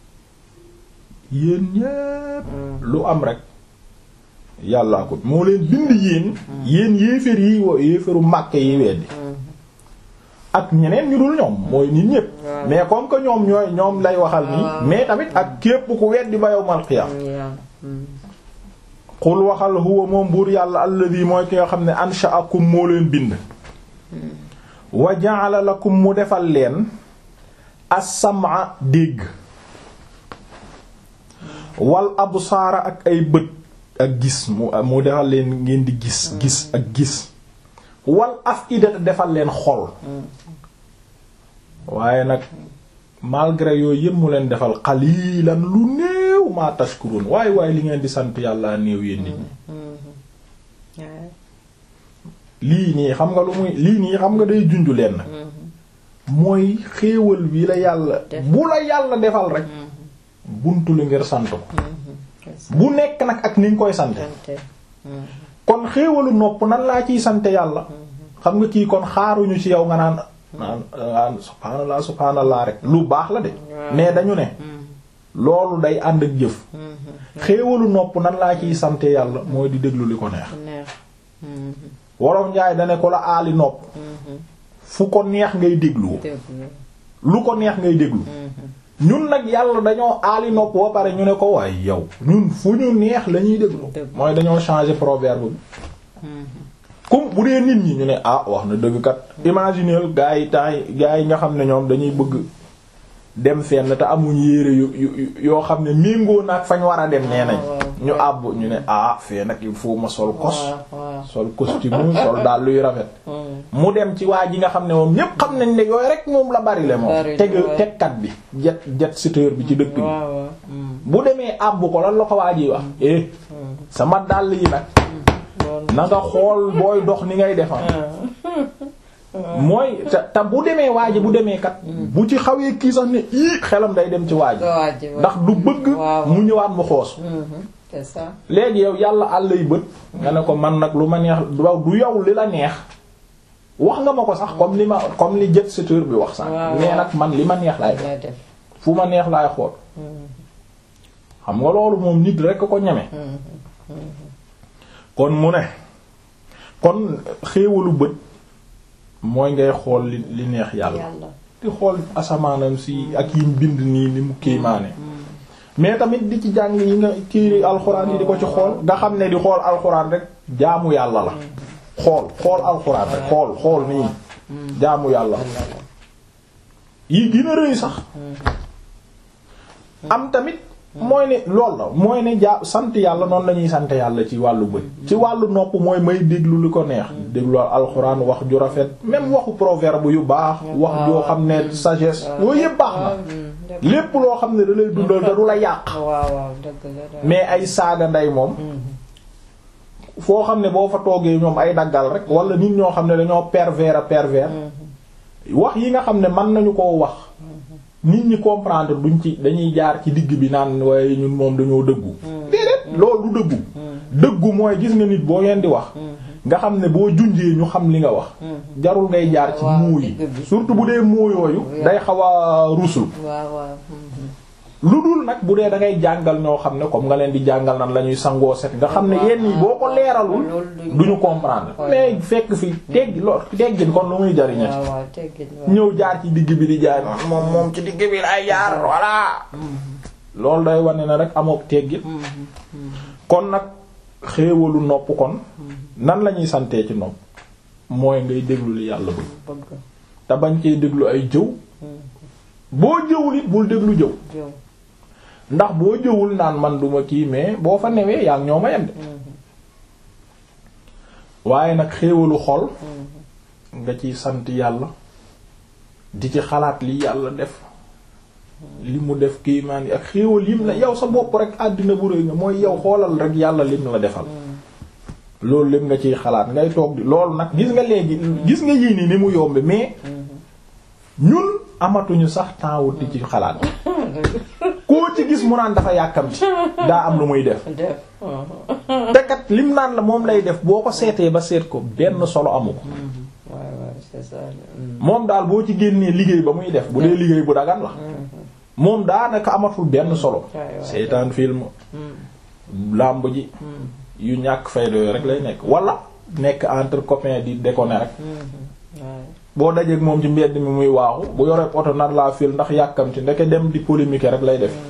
yéen ñépp lu am rek yàllaa ko moo leen bind yéen yéen yéeféer yi wo yéeféeru Màkka yi weddi ak ñeneen ñu dul ñoom mooy nit ñépp Waaw. mais comme que ñoom ñooy ñoom lay waxal nii Waaw. mais tamit ak képp ku weddi ba yawmal qiyaam mm, yeah. Mm, xul waxal huwa moom buur yàlla alladi mooy ki nga xam ne ansha'akum moo leen bind wa ja'ala lakum mu defal leen as-sam'a dégg wal absaara ak ay bët ak gis mu mu defal leen ngeen di gis gis ak gis wal af'idata defal leen xol waaye nag malgré yooyu yëpp mu leen defal qalilan lu néew ma tashkurun waaye waaye li ngeen di sant yàlla néew yéen nit ñi ouais. lii nii xam nga lu muy lii nii xam nga day junju leen nag mooy xéewal bi la yàlla Def. bu la yàlla defal rek buntu li ngir sant ko c'est ça. bu nekk nag ak ni nga koy sante Santé. Mm, kon xéewalu nopp nan laa ciy sante yàlla xam nga kii kon xaaruñu ci yow nga naan naan naan subhaanallah subhaanallah rek lu baax la de Waaw. mais dañu ne loolu day ànd ak jëf mhm. xéewalu nopp nan laa ciy sante yàlla mooy di déglu li ko neex neex. wolof njaay dane ko la aali nopp fu ko neex ngay déglu lu ko neex ngay déglu ñun nag yàlla dañoo aali nopp ba pare ñu ne ko waaye yow ñun fu ñu neex la ñuy déglu mooy dañoo changer proverbe bi comme bu dee nit ñi ñu ne ah wax na dëgg kat imagineel gaa yi temps yi gaa yi nga xam ne ñoom dañuy bëgg dem fenn te amuñ yére yu yoo xam ne méngoo naag fañ war a dem nee nañ ñu àbb ñu ne ah fee nag il faut ma sol kos sol costume sol daal luy rafet mu dem ci waa ji nga xam ne moom ñépp xam nañ ne yooyu rek moom la bari le moom teg tegkat bi jet jet seteur bi ci dëkk bi bu demee àbb ko lan la ko waa ji wax eh sama dàll yi nag na nga xool booy dox ni ngay defar mooy te te bu demee waa ji bu demee kat bu ci xawee kii sax ne ii xelam day dem ci waa ji ndax du bëgg mu ñëwaat mu xoos c'est ça léegi yow yàlla àll yi bët nga ne ko man nag lu ma neex du yow li la neex wax nga ma ko sax comme li ma comme li jet seteur bi wax sax mais nag man li ma neex laay def fu ma neex laay xool xam nga loolu moom nit rek ko ñeme kon mu ne kon xéewalu bët mooy ngay xool li li neex yàlla di xool asamaanam si ak yim bind nii ni mu kéemaane mais tamit di ci jàng yi nga téere alxuraan yi di ko ci xool nga xam ne di xool alxuraan rek jaamu yàlla la xool xool alxuraan rek xool xool nii jaamu yàlla yi gën a rëy sax am tamit mooy ne lool la mooy ne jaa sant yàlla noonu la ñuy sant yàlla ci wàllu bët ci wàllu nopp mooy may déglu li ko neex déglu alxuraan wax ju rafet même waxu proverbe yu baax wax joo xam ne sagesse yooyu yëpp baax na lépp loo xam ne da lay dundal te du la yàq mais ay saaga ndey moom foo xam ne boo fa toogee ñoom ay daggal rek wala nit ñoo xam ne dañoo pervers a pervers wax yi nga xam ne mën nañu koo wax nit ñi comprendre duñ ci dañuy jaar ci digg bi naan waaye ñun moom dañoo dëggu déedéet loolu du dëggu dëggu mooy gis nga nit boo ngeen di wax nga xam ne boo junjee ñu xam li nga wax jarul ngay jaar ci muu yi surtout bu dee muu yooyu day xaw a rusul lu dul nag bu dee da ngay jàngal ñoo xam ne comme nga leen di jàngal nan la ñuy sangoo set nga xam ne yenn yi boo ko leeralul duñu comprendre mais fekk fi teggi lool teggin kon lu muy jariñati ñëw jaar ci digg bi di jaay moom moom ci digg bi lay jaar voilà loolu day wane na rek amook teggin kon nag xéewalu nopp kon nan la ñuy santee ci nopp mooy ngay déglu li yàlla bëgg te bañ cee déglu ay jëw boo jëwul it bul déglu jëw ndax boo jëwul naan man duma kii mais boo fa newee yaa ngi ñoo ma yem de waaye nag xéewalu xol nga ciy sant yàlla di ci xalaat li yàlla def li mu def kii maan yi ak xéewal yim la yow sa bopp rek àddina bu rëy nga mooy yow xoolal rek yàlla lim la defal loolu lépp nga ciy xalaat ngay toog di loolu nag gis nga léegi gis nga yii nii ni mu yombe mais ñun amatuñu sax temps wut di ci xalaat koo ci gis mu naan dafa yàkkamti daa am lu muy def te kat lim naan la moom lay def boo ko seetee ba seet ko benn solo amu ko moom daal boo ci génnee liggéey ba muy def bu dee liggéey bu dagan la moom daanaka amatul benn solo seetaan film làmb ji yu ñàkk fayda yooyu rek lay nekk wala nekk entre copains di déconner rek boo dajeeg moom ci mbedd mi muy waaxu bu yoree oto nar laa fil ndax yàkkamti ndeke dem di polémique rek lay def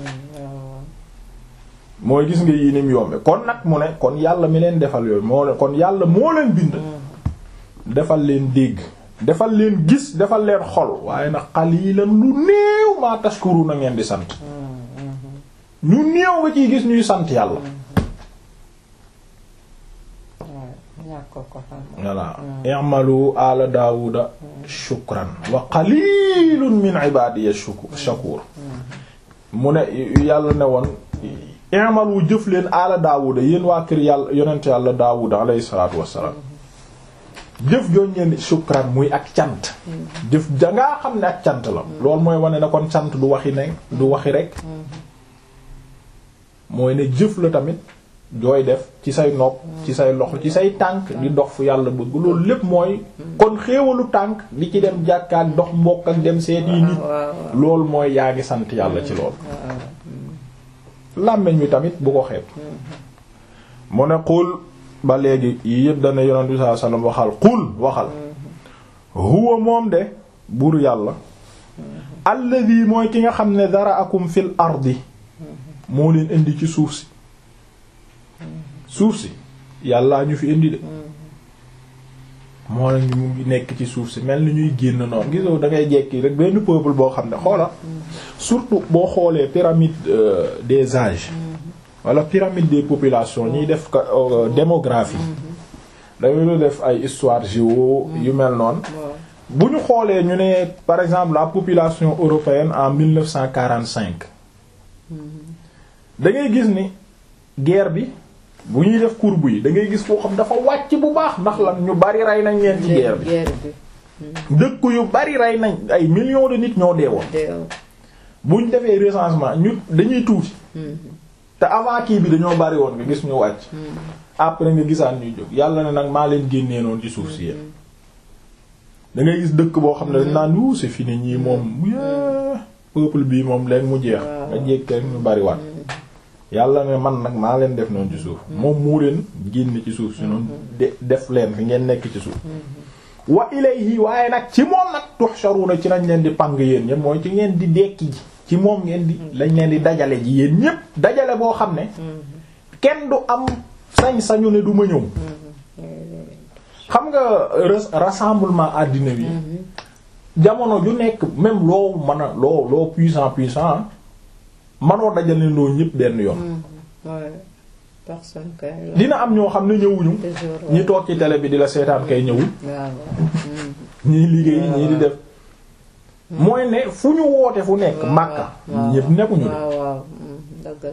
mooy gis nga yii ni mu yombe kon nag mu ne kon yàlla mi leen defal yooyu moo leen kon yàlla moo leen bind defal leen dégg defal leen gis defal leen xol waaye nag qalilan lu néew maa tashkuru na ngeen di sant ñu néew nga ciy gis ñuy sant yàlla voilà i'malu ala daawuda shukran wa qalilun min ibadiya shakur mu ne yàlla ne woon i'malu jëf leen ala daawuda yéen waa kër yàlla yonent yàlla daawuda alayhi salaatu wassalaam jëf jooñ ngeen shukran muy ak cant jëf dangaa xam ne ak cant la loolu mooy wane na kon cant du waxi ne du waxi rek mooy ne jëf la tamit jooy def ci say nopp ci say loxo ci say tànk di dox fu yàlla bëgg loolu lépp mooy kon xéewalu tànk di ci dem jàkkaak dox mbokk ak dem seet yi nit loolu mooy yaa ngi sant yàlla ci loolu làmmiñ wi tamit bu ko xeeb mu ne xul ba léegi yi yëpp dana yonent bi sallallahu alayhi wasallam waxal qul waxal huwa moom de buur yàlla alladhi mooy ki nga xam ne daraakum fil ardi moo leen indi ci suuf si suuf si yàllaa ñu fi indi de moo la ñu mu ngi nekk ci suuf si mel ni ñuy génn noonu gisoo da ngay jekki rek benn peuple boo xam ne xoola surtout boo xoolee pyramide des âges wala pyramide des populations ñuy def démographie dañu def ay histoire géo yu mel noonu bu ñu xoolee ñu ne par exemple la population européenne en 1945 da ngay gis ni guerre bi bu ñuy def courbe yi da ngay gis foo xam dafa wàcc bu baax ndax lan ñu bari rey nañ leen ci guerre bi dëkk yu bari rey nañ ay millions de nit ñoo deewoon bu ñu defee recensement ñu dañuy tuuti te avant kii bi dañoo bari woon nga gis ñu wàcc après nga gisaan ñuy jóg yàlla ne nag maa leen génnee noonu ci suuf si yéen da ngay gis dëkk boo xam ne dañ naan wu c'est fini ñii moom peuple bii moom leen mu jeex nga jékk rek ñu bari waat yàlla ne man nag maa leen def noonu ci suuf moom mu leen génn ci suuf si noonu de def leen fi ngeen nekk ci suuf wa ilayhi waaye nag ci moom nag tuhsharuna ci lañ leen di pang yéen ñëpp mooy ci ngeen di dekki ji ci moom ngeen di lañ leen di dajale ji yéen ñëpp dajale boo xam ne kenn du am sañ-sañu ne du ma ñëw xam nga rassemblement àddina bi jamono ju nekk même loo mën a loo loo puissant puissant manoo dajale loo ñëpp benn yoon dina am ñoo xam ne ñëwuñu ñi toog ci télé bi di la seetaan kay ñëwul ñii liggéey ñii di def mooy ne fu ñu woote fu nekk Makka ñëpp nekkuñu de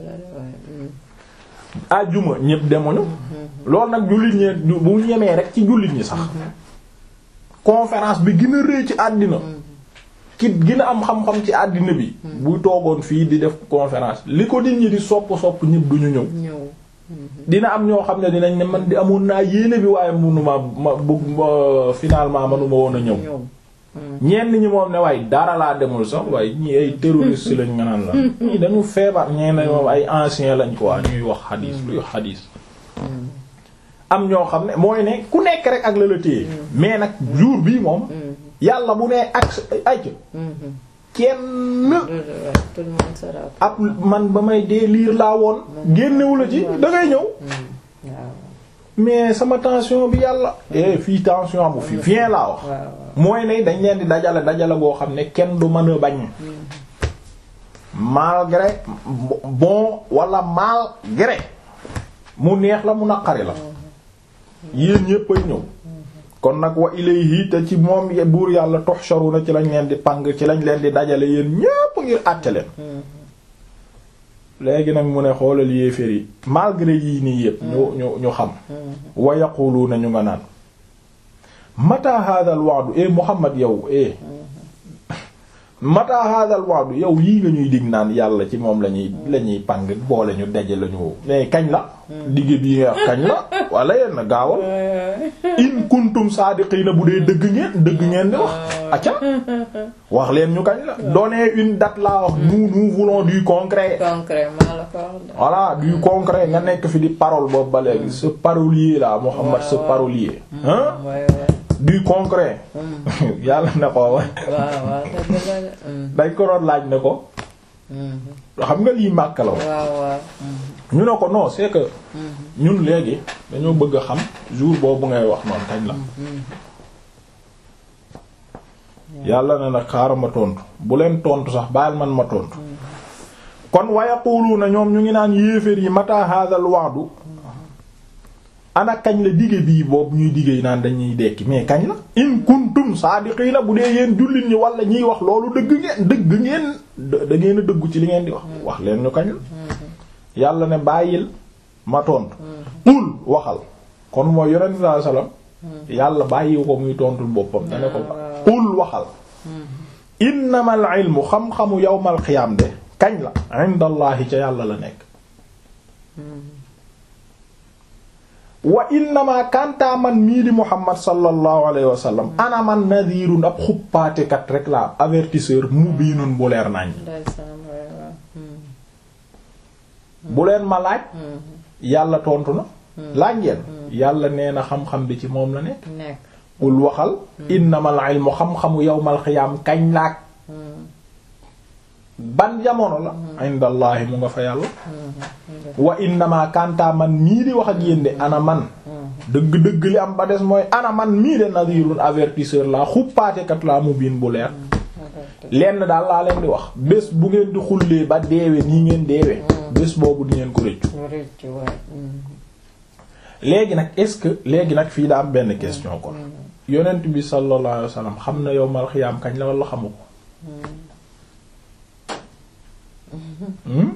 ajjuma ñëpp demuñu loolu nag jullit ñi bu ñemee rek ci jullit ñi sax conférence bi gën a rëy ci àddina ki gën a am xam-xam ci àddina bi buy toogoon fii di def conférence li ko nit ñi di sopp sopp ñëpp duñu ñëw dina am ñoo xam ne dinañ ne man di amoon naa yéene bi waaye mënuma ma bëgg finalement manuma woon a ñëw ñenn ñi moom ne waaye dara laa demul sax waaye ñi ay terroriste lañ nga naan la ñii dañu feebar ñee ne moom ay ancien lañ quoi ñuy wax xadiis luy xadiis am ñoo xam ne mooy ne ku nekk rek ak la la téye mais nag jour bii moom yàlla bu nee ak ay kenn ab man ba may dee liir laa woon génnewu la ci da ngay ñëw mais sama tension bi yàlla eh fii tension amu fi viens laa wax mooy ne dañ leen di dajale dajale boo xam ne kenn du mën a bañ malgré bon wala malgré mu neex la mu naqari la yéen ñépp ay ñëw kon nag wa ilayhi te ci moom buur yàlla tuhsharuna ci lañ leen di pang ci lañ leen di dajale yéen ñépp ngir àtte leen léegi nag mu ne xoolal yéeféer yi malgré yii nii yépp ñu ñu ñu xam wa yaquluna ñu nga naan mata hadha al wa'du e Muhammad yow e mata hadha al wa'du yow yii nga ñuy dig naan yàlla ci moom lañuy lañuy pang boole ñu daje lañu mais kañ la digg bii nga kañ la wala yenn gaawal in kuntum saadiqiina bu dee dëgg ngeen dëgg ngeen di wax acca wax leen ñu kañ la donnez une date laa wax nous nous voulons du concret voilà du concret nga nekk fi di parole boobu ba léegi ce parolier là Muhammad ce parolier hein du concret yàlla ne ko wa dañ ko doon laaj ne ko xam nga lii màkk la ñu ne ko non c'est que ñun léegi dañoo bëgg a xam jour boobu ngay wax noonu kañ la yàlla ne nag xaaral ma tontu bu leen tontu sax baal man ma tontu kon wa yaquluuna ñoom ñu ngi naan yéeféer yi mata hadal wa'du ana kañ la dige bii boobu ñuy dige yi naan dañuy dekki mais kañ la in kuntum saadiqiina bu dee yéen jullit ñi wala ñiy wax loolu dëgg ngeen dëgg ngeen da ngeen a dëggu ci li ngeen di wax wax leen ñu kañ la yàlla ne bàyyil ma tontu ul waxal kon mooy yonent sallallahu alayhi wasallam yàlla bàyyi ko muy tontul boppam dane ko ul waxal innamal ilmu xam-xamu yawmal qiyaam de kañ la indallahi ca yàlla la nekk wa innama kantaa man mii di muhammad sallallahu alayhi wa sallam ana man nadirun ab xuppaatekat rek la avertisseur mubiinun bu leer nañ bu leen ma laaj yàlla tontu na laaj ngeen yàlla nee na xam-xam bi ci moom la nekk nekk ul waxal innamal ilmu xam-xamu yawmal xiyaam kañ laak ban jamono la indallahi mu nga fa yàlla wa innama kanta man mii di wax ak yéen de ana man dëgg-dëgg li am ba des mooy ana man mii de nadirun avertisseur la xuppaatekat laa mu biin bu leer lenn daal laa leen di wax bés bu ngeen di xullee ba deewe nii ngeen deewe bés boobu di ngeen ko rëccu rëcc waay léegi nag est-ce que léegi nag fii daa am benn question kon yonent bi sallallahu alayhi wasallam xam na yowmal xiyaam kañ la wala xamu ko Hmm?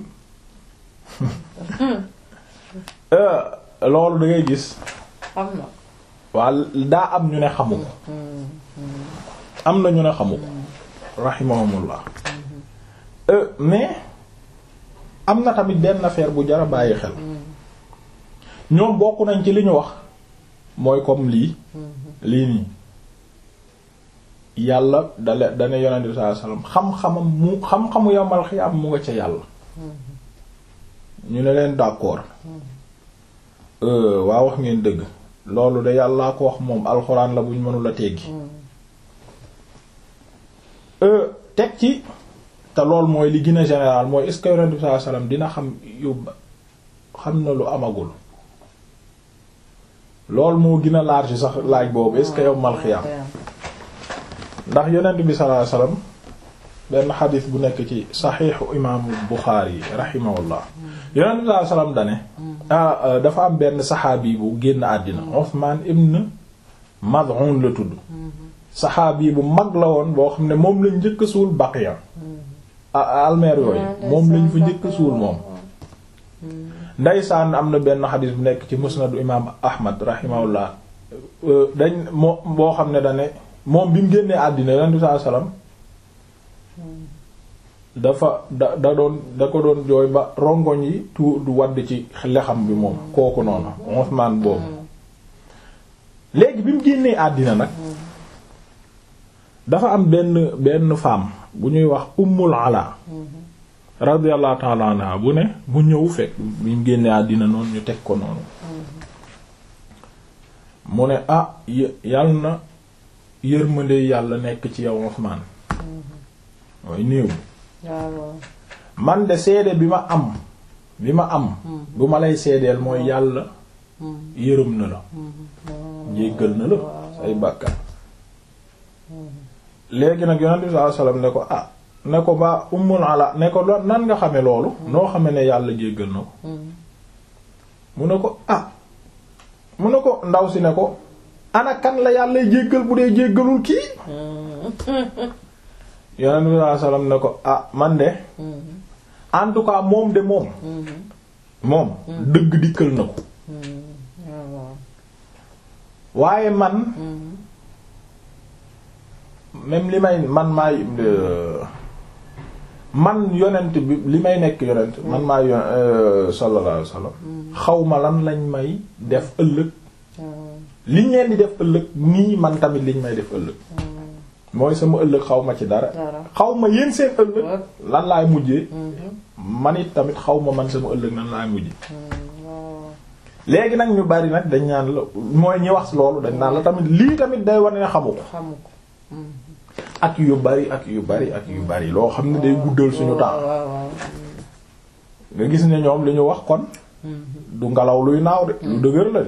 Euh, loolu da ngay gis xam na waa daa am ñu ne xamu ko am na ñu ne xamu ko rahimahumullah Euh, mais am na tamit benn affaire bu jara bàyyi xel ñoom bokk nañ ci li ñu wax mooy comme lii lii nii yàlla dale dane yonent bi sallallahu alayhi wasallam xam-xamam mu xam-xamu yomal xiyaam mu nga ca yàlla ñu ne leen d'accord waa wax ngeen dëgg loolu de yàllaa ko wax moom alxuraan la buñ mënula teggi teg ci te loolu mooy li gën a général mooy est-ce que yonent bi sallallahu alayhi wasallam dina xam yóbba xam na lu amagul loolu moo gën a large sax laaj boobu est-ce que yawmal xiyaam ndax yonent bi sallallahu alayhi wasallam benn xadis bu nekk ci saxiixu imaamu Buxaari rahimahullah yonent bi sallallahu alayhi wasallam dane ah dafa am benn saxaabi bu génn àddina Usmaan ibn Maz'un la tudd saxaabi bu mag la woon boo xam ne moom lañ njëkk a suul Baqiya almeer yooyu moom lañ fa njëkk a suul moom ndaysaan am na benn xadis bu nekk ci musnadu imaam Ahmad rahimahullah dañ moo boo xam ne dane moom bi mu génnee àddina yonent bi sallallahu alayhi wasallam dafa da da doon da ko doon jooy ba rongoñ yi tu du wadd ci lexam bi moom kooku noonu Usmaan boobu léegi bi mu génnee àddina nag dafa am benn benn femme bu ñuy wax Ummul Ala radiyallahu ta'ala anha bu ne bu ñëw fekk bi mu génnee àddina noonu ñu teg ko noonu mu ne ah yal na yërmande yàlla nekk ci yow Usmaan mooy néew man de seede bi ma am bi ma am bu ma lay seedeel mooy yàlla yërëm na la jéggal na la say bàkkaar léegi nag yonent bi sallallahu alayhi wasallam ne ko ah ne ko ba ummul ala ne ko nan nga xame loolu noo xame ne yàlla jéggal na ko mu ne ko ah mu ne ko ndaw si ne ko ana kan la yàlla jéggal bu dee jéggalul kii yonent bi sallallahu alayhi wasallam ne ko ah man de en tout cas moom de moom moom dëgg dikkal na ko waaye man même li may man maay man yonent bi li may nekk yonent man maay yon sallallahu alayhi wasallam xawma lan lañ may def ëllëg liñ leen di def ëllëg nii man tamit liñ may def ëllëg mooy sama ëllëg xaw ma ci dara xaw ma yéen seen ëllëg lan laay mujjee man it tamit xaw ma man sama ëllëg nan laay mujjee léegi nag ñu bari nag dañ naan la mooy ñi wax loolu dañ naan la tamit lii tamit day wane ne xamu ko ak yu bari ak yu bari ak yu bari loo xam ne day guddal suñu temps nga gis ne ñoom li ñu wax kon du ngelaw luy naaw de lu dëgër la de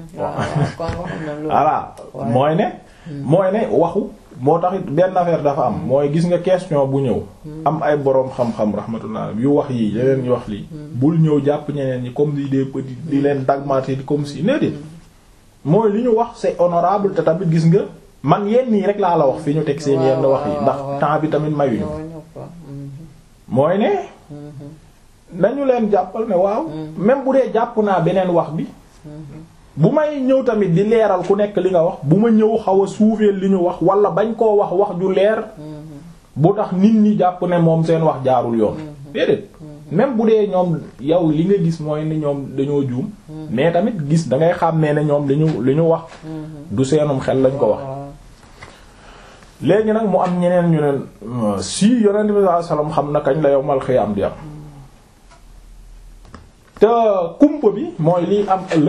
voilà mooy ne mooy ne waxu moo tax it benn affaire dafa am mooy gis nga question bu ñëw am ay boroom xam-xam rahmatullah yu wax yi yeneen ñu wax lii bul ñëw jàpp ñeneen ñi comme di des petits di leen dagmati comme si ne de mooy li ñu wax c'est honorable te tamit gis nga man yenn yi rek laa la wax fi ñu teg seen yenn wax yi ndax temps bi tamit mayuñu mooy ne nañu leen jàppal ne waaw même bu dee jàpp naa beneen wax bi bu may ñëw tamit di leeral ku nekk li nga wax bu ma ñëw xaw a suufeel li ñu wax wala bañ koo wax wax ju leer bu tax nit ñi jàpp ne moom seen wax jaarul yoon déedéet même bu dee ñoom yow li nga gis mooy ne ñoom dañoo juum mais tamit gis da ngay xàmmee ne ñoom li ñu li ñu wax du seenum xel lañ ko wax léegi nag mu am ñeneen ñu ne si yonent bi sallallahu alayhi wasallam xam na kañ la yowmal xiyaam di am te kumpa bi mooy liy am ëllëg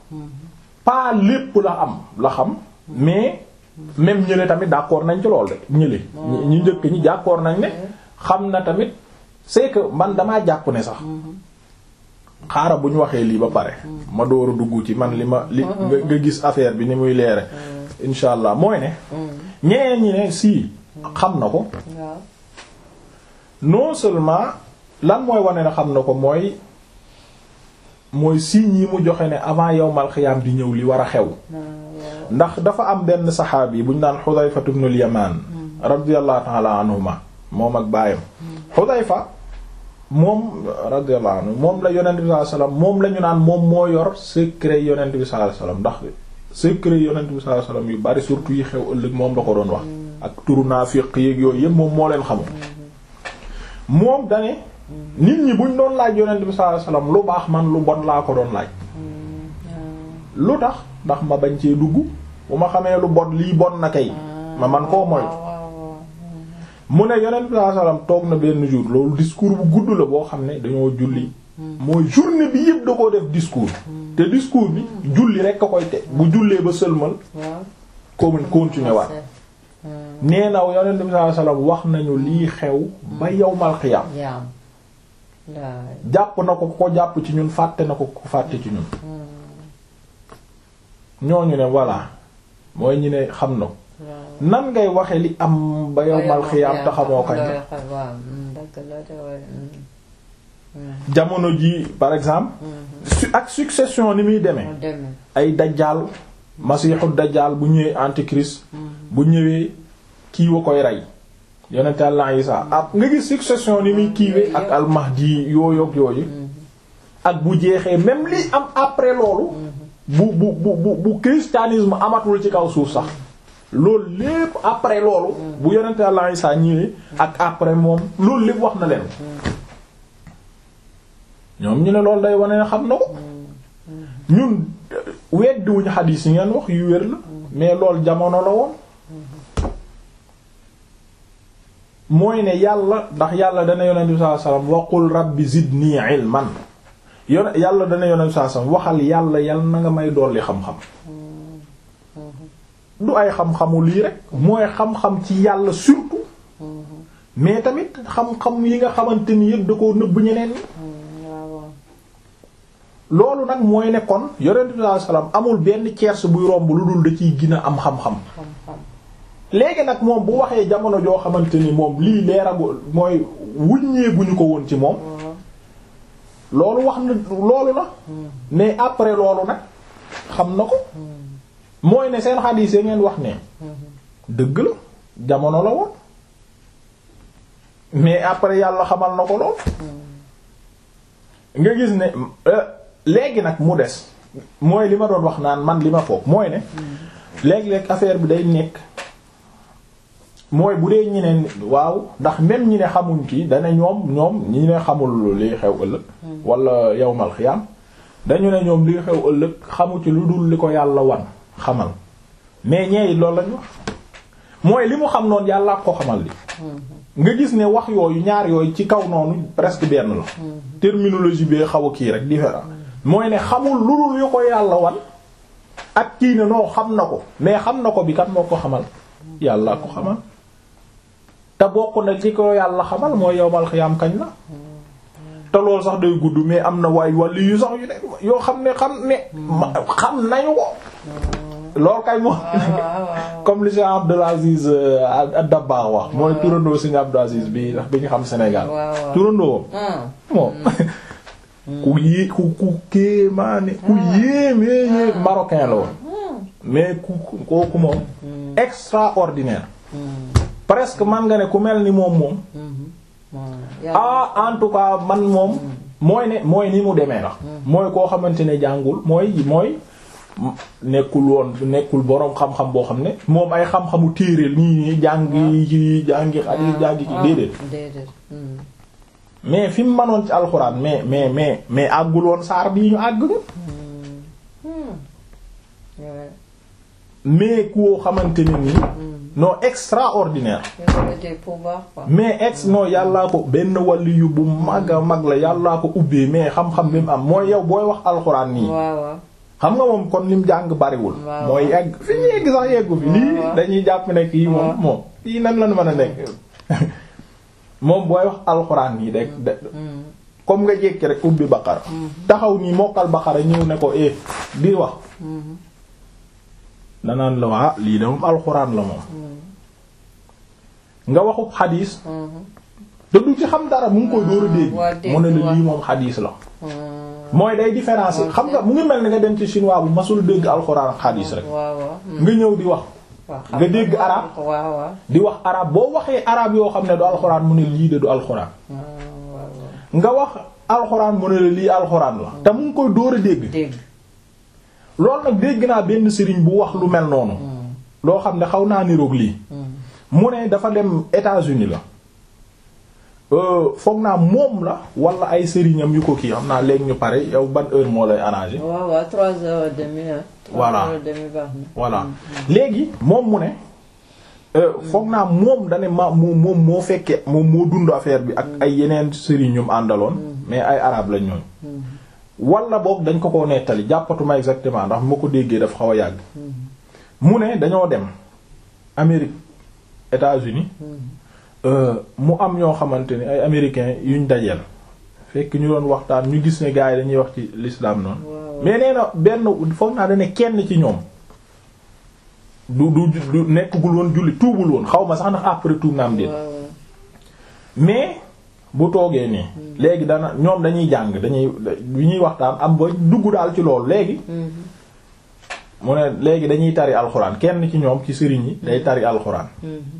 pas lépp la am la xam mais même ñële tamit d'accord nañ ci lool de ñële ñu njëkk ñi d'accord nañ ne xam na tamit c'est que man damaa jàpp ne sax xaaral bu ñu waxee lii ba pare ma door a dugg ci man li ma li nga nga gis affaire bi ni muy leere insha allah mooy ne ñeneen ñi ne si xam na ko waaw non seulement lan mooy wane ne xam na ko mooy mooy signes yi mu joxe ne avant yawmal xiyaam di ñëw li war a xew waaw ndax dafa am benn saxaabi bu ñu naan Xudayfa ibnul Yamaan radiyallahu ta'ala anhuma moom ak baayam Xudayfa moom radiyallahu anhu moom la yonent bi sallallahu alayhi wasallam moom la ñu naan moom moo yor secret yonent bi sallallahu alayhi wasallam ndax secret yonent bi sallallahu alayhi wasallam yu bari surtout yi xew ëllëg moom la ko doon wax ak turu naafiq yeeg yooyu yëpp moom moo leen xamul moom dane nit ñi buñ doon laaj yonent bi sallallahu alayhi wasallam lu baax man lu bon laa ko doon laaj lu tax ndax ma bañ cee dugg bu ma xamee lu bon lii bon na kay ma man koo moy mu ne yonent bi sallallahu alayhi wasallam toog na benn jour loolu discours bu gudd la boo xam ne dañoo julli mooy journée bi yëpp da koo def discours te discours bi julli rek a koy te bu jullee ba sëlmal waaw comme continuer waat nee na yonent bi sallallahu alayhi wasallam wax nañu lii xew ba yawmal xiyaam yaam laay jàpp na ko ko jàpp ci ñun fàtte na ko ko fàtte ci ñun ñooñu ne voilà mooy ñu ne xam na ko waaw nan ngay waxe li am ba yawmal xiyaam te xamoo kañ la waaw dëgg la de waaye jamono ji par exemple su ak succession ni muy demee mu demee ay dajjaal masiixu dajjaal bu ñëwee antichrist bu ñëwee kii wa koy rey yonent Yàlla Isaa ab nga gis succession ni muy kiiwee ak almahdi yooyu ak yooyu ak bu jeexee même li am après loolu bu bu bu bu bu christianisme amatul ci kaw suuf sax loolu lépp après loolu bu yonent Yàlla Isaa ñëwee ak après moom loolu lépp wax na leen ñoom ñu ne loolu day wane ne xam na ko ñun weddiwuñu xadiis yi ngeen wax yu wér la mais loolu jamono la woon mooy ne yàlla ndax yàlla dana yonent bi sallallahu alayhi wasallam waqul rabbi zidni ilman yon yàlla dana yonent bi sallallahu alayhi wasallam waxal yàlla yàlla na nga may dolli xam-xam du ay xam-xamu lii rek mooy xam-xam ci yàlla surtout mais tamit xam-xam yi nga xamante ni yëpp da koo nëbb ñeneen ñi waaw loolu nag mooy ne kon yonent bi sallallahu alayhi wasallam amul benn tiers buy romb lu dul da ciy gën a am xam-xam xam-xam léegi nag moom bu waxee jamono joo xamante ni moom lii leeragul mooy wuññeeguñu ko woon ci moom waaw loolu wax na loolu la mais après loolu nag xam na ko mooy ne seen xadiis yi ngeen wax ne dëgg la jamono la woon mais après yàlla xamal na ko lool nga gis ne euh, léegi nag mu des mooy li ma doon wax naan man li ma foog mooy ne léeg-léeg affaire bi day nekk mooy bu dee ñeneen waaw ndax même ñi ne xamuñ kii dana ñoom ñoom ñi ne xamul liy xew ëllëg wala yawmal xiyaam dañu ne ñoom liy xew ëllëg xamu ci lu dul li ko yàlla wan xamal mais ñeey loolu lañu wax mooy li mu xam noonu yàlla ko xamal li nga gis ne wax yooyu ñaar yooyu ci kaw noonu presque benn la terminologie bee xaw a kii rek différent mooy ne xamul lu dul yu ko yàlla wan ak kii ne noo xam na ko mais xam na ko bi kat moo ko xamal yàlla ko xamal te bokk na ci ko yàlla xamal mooy yowmal xiyaam kañ la te loolu sax day gudd mais am na waay wàllu yu sax yu ne yoo xam ne xam ne ma- xam nañu ko loolu kay moom comme li Cheikh Abdul Aziz Dabakh wax mooy turandoo Serigne Abdul Aziz bi ndax bi ñu xam Sénégal waaw waaw. turandoo moom ku yé ku ku kéemaane ku yéeme yéem marocain la woon mais ku ku- kooku moom extraordinaire presque man nga ne ku mel ni moom moom ah en tout cas man moom mooy ne mooy ni mu demee la mooy koo xamante ne jàngul mooy mooy nekkul woon nekkul boroom xam-xam boo xam ne moom ay xam-xamu téeréel nii nii jàngi ci jàngi xadiis jàngi ci déedéet déedéet hmm. mais fi mu manoon ci alxuraan mais mais mais mais àggul woon saar bii ñu àgg ñu Ouais. mais koo xamante ne nii non extraordinaire Il avait des pouvoirs, quoi. mais ex non yàllaa ko benn wàllu yu bu mag a mag la yàllaa ko ubbee mais xam-xam bi mu am mooy yow booy wax alxuraan nii waaw waaw xam nga moom kon lim jàng bariwul Waaw. mooy yegg fi ñu yegg sax yeggu fi lii waaw. dañuy jàpp ne kii moom waaw. moom kii nan la mën a nekk moom booy wax alxuraan yi rek de comme nga jékki rek ubbi baqara taxaw nii mokkal baqara ñëw ne ko eh di wax danaan la waa lii de moom alxuraan la moom nga waxub xadiis te du ci xam dara mu ngi koy dóor a waa dégg dégg, mu ne la waa. lii moom xadiis la mooy day différence waaw. xam nga mu ngi mel ni nga dem ci chinois bu masul dégg alxuraan ak xadiis rek waaw waaw. nga ñëw di wax waaw nga dégg arab waaw waaw. di wax arab boo waxee arab yoo xam ne du alxuraan mu ne lii de du alxuraan waaw waaw. nga wax alxuraan mu ne la lii alxuraan la te mu ngi koy dóor a dégg dégg. loolu nag dégg naa benn sëriñ bu wax lu mel noonu loo xam ne xaw naa niroog lii mu ne dafa dem États-Unis la Euh, foog naa moom la wala ay sëriñam yu ko kii xam naa léegi ñu pare yow ban heure moo lay arrangé waaw waaw trois heures et demie ah. trois Voilà. heures et demie baax na. voilà léegi moom mu ne euh, foog naa moom dane ma moom moom moo fekke moom moo dund affaire bi ak ay yeneen sëriñ ñum àndaloon mais ay arabe lañ ñooñ wala boog dañ ko ko nettali jàppatuma exactement ndax moo ko déggee dafa xaw a yàgg mu ne dañoo dem Amérique États-Unis euh, mu am ñoo xamante ni ay américains yuñ dajeel fekk ñu doon waxtaan ñu gis ne gars yi dañuy wax ci l'islam noonu waaw. mais nee na benn foog naa dane kenn ci ñoom du du du nekkagul woon julli tuubul woon xaw ma sax ndax après tuub na am déet waaw waaw. mais bu toogee nii léegi dana ñoom dañuy jàng dañuy bi ñuy waxtaan am ba dugg daal ci loolu léegi mu ne léegi dañuy tari alxuraan kenn ci ñoom ci sëriñ yi day tari alxuraan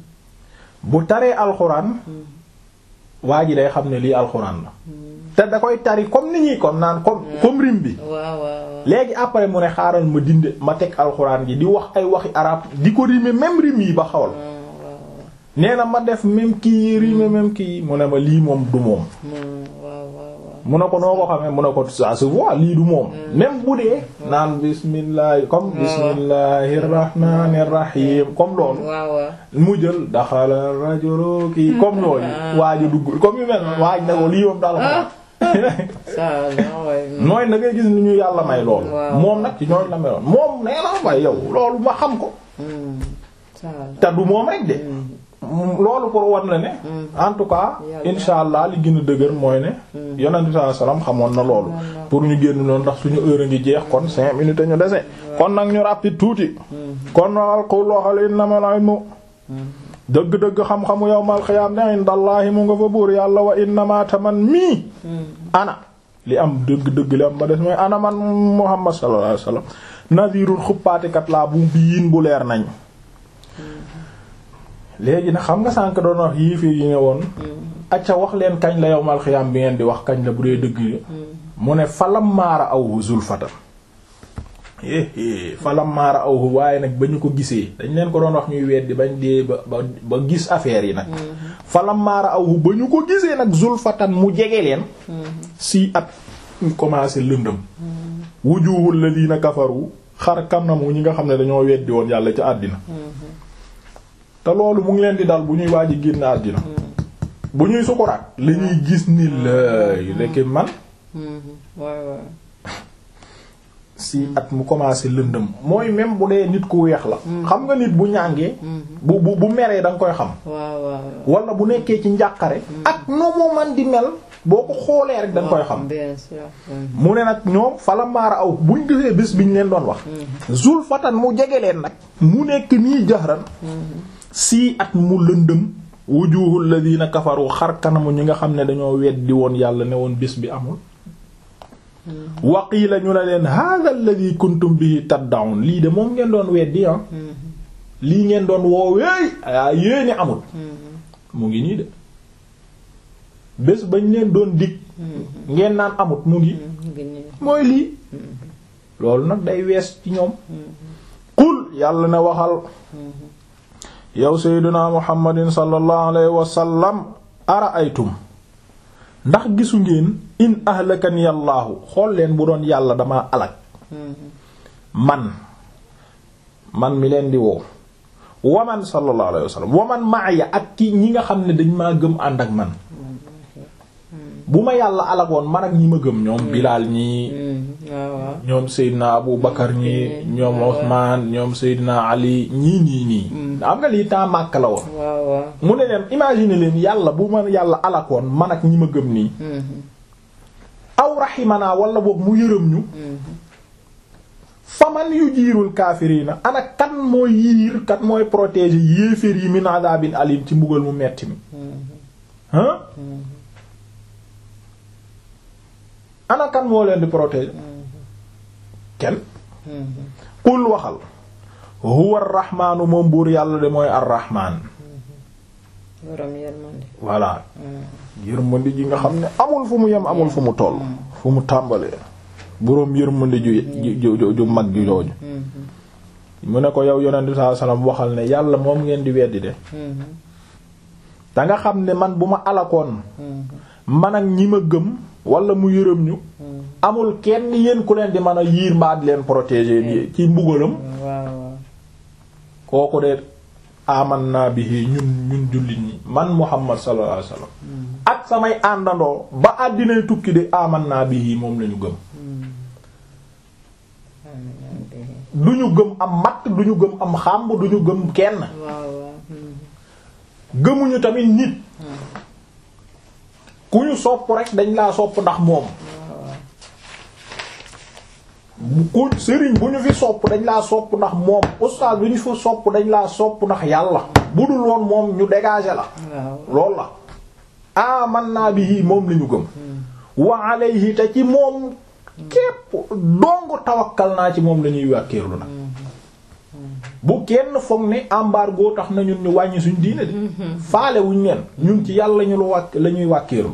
bu taree alxuraan waa ji day xam ne lii alxuraan la te da koy tari comme ni ñuy comme naan comme comme rim bi waaw waaw waaw. léegi après mu ne xaaral ma dindi ma teg alxuraan gi di wax ay waxi arab di ko rimer même rim yi ba xawal nee na ma def même kii yi rimer même kii yi mu ne ma lii moom du moom waaw waaw waaw. mu ne ko noo ko xamee mu ne ko ça se voit lii du moom même bu dee naan bismillah comme bismillahir rahmanir rahim comme loolu waaw waaw. mu jël daxala rajulu kii comme yooyu waaj a dugg comme yu mel noonu waaj na ko lii moom daal ko ça la waay. nooy na ngay gis ni ñu yàlla may loolu Waaw. moom nag ci ñooñ la meloon moom nee na waaye yow loolu ma xam ko ça la. te du moom rek de loolu pour wan la ne en tout cas Yàlla. insha allah li gën a dëgër mooy ne yonent bi sallallahu alayhi wasallam xamoon na loolu pour ñu génn noonu ndax suñu heure a ngi jeex kon cinq minutes ñu dese kon nag ñu rapide tuuti kon waxal qul waxal innamal ilmu dëgg-dëgg xam-xamu yawmal xiyaam ne indallahi mu nga fa buur yàlla wa innama taman mii ana li am dëgg-dëgg li am ba des mooy ana man muhammad sallallahu alayhi wasallam nadirun xuppaatikat laa bu biin bu leer nañ léegi nag xam nga sànk doon wax yéeféer yi ne woon acca wax leen kañ la yawmal xiyaam bi ngeen di wax kañ la bu dee dëgg yi mu ne falam maara awhu zulfatan éé falam maara awhu waaye nag ba ñu ko gisee dañ leen ko doon wax ñuy weddi bañ dee ba ba ba gis affaire yi nag falam maara awhu ba ñu ko gisee nag zulfatan mu jege leen si at ñu commencé lëndëm wujuhul ladina kafaru xar kanamu ñi nga xam ne dañoo weddi woon yàlla ca àddina te loolu mu ngi leen di dal bu ñuy waaj a génn àddina bu ñuy sukuraat la ñuy gis ni lay lekk man waay waay. si at mu commencé lëndëm mooy même bu dee nit ku weex la xam nga nit bu ñàngee bu bu bu meree da nga koy xam waaw waaw. wala bu nekkee ci njàqare ak no mu man di mel boo ko xoolee rek da nga koy xam bien sûr. mu ne nag ñoom fala maara aw buñ gisee bés bi ñu leen doon wax zul fatan mu jege leen nag mu nekk nii jaxran si at mu lëndëm wujuhul ladina kafaru xar kanamu ñi nga xam ne dañoo weddi woon yàlla ne woon bés bi amul waqiila ñu ne leen hadha alladhi kuntum bihi tad'un lii de moom ngeen doon weddi ah lii ngeen doon wooweey a yéene amul mu ngi nii de bés bañ leen doon dig ngeen naan amut mu ngi mooy lii loolu nag day wees ci ñoom qul yàlla na waxal yow sayyiduna muhammadin sallallahu alayhi wa sallam ara aytum ndax gisu ngeen in ahlakani yàllaahu xool leen bu doon yàlla dama alak man man mi leen di woo waman sallallahu alayhi wa sallam waman maaya ak ki ñi nga xam ne dañ maa gëm ànd ak man bu ma yàlla alagoon man ak ñi ma gëm ñoom Bilaal ñii waaw waaw ñoom Seydina Abu Bakar ñii ñoom Usmaan ñoom Seydina Ali ñii nii nii am nga lii temps màkk la woon waaw waaw mu ne leen imagine leen yàlla bu ma yàlla alakoon man ak ñi ma gëm nii aw raximanaa wala boog mu yërëm ñu faman yu jiirul kaafiriina ana kan mooy yiir kan mooy protéger yéeféer yi min adabin alim ci mbugal mu metti mi hein ana kan moo leen di protéger kenn qul waxal huwa arrahmaanu moom buur yàlla de mooy arrahmaan borom yërmande voilà yërmande ji nga xam ne amul fu mu yem amul fu mu toll fu mu tàmbalee boroom yërmande ju ju ju mag ju jooju mu ne ko yow yonent bi sallallahu alayhi wasallam waxal ne yàlla moom ngeen di weddi de da nga xam ne man bu ma alakoon man ak ñi ma gëm wala mu yërëm ñu amul kenn yéen ku leen di mën a yiir mbaa di leen protéger ci mbugalam waaw kooku de amanna bihi ñun ñun jullit ñi man Muhammad sallallahu alayhi wasallam ak samay àndandoo ba àddinay tukki de amanna bihi moom lañu gëm du ñu gëm am matt du ñu gëm am xàmb du ñu gëm kenn waaw waaw gëmuñu tamit nit ku ñu sopp rek dañ laa sopp ndax moom ku sëriñ bu ñu fi sopp dañ laa sopp ndax moom ustaas bu ñu fi sopp dañ laa sopp ndax yàlla bu dul woon moom ñu dégager la waaw lool la amanna bihi moom lañu gëm wa alayhi te ci moom képp dong tawakkal naa ci moom lañuy wàkkeerlu nag bu kenn foog ne embargo tax na ñun ñu wàññi suñ diine de faale wuñ leen ñun ci yàlla ñu lu wàkk la ñuy wàkkeerlu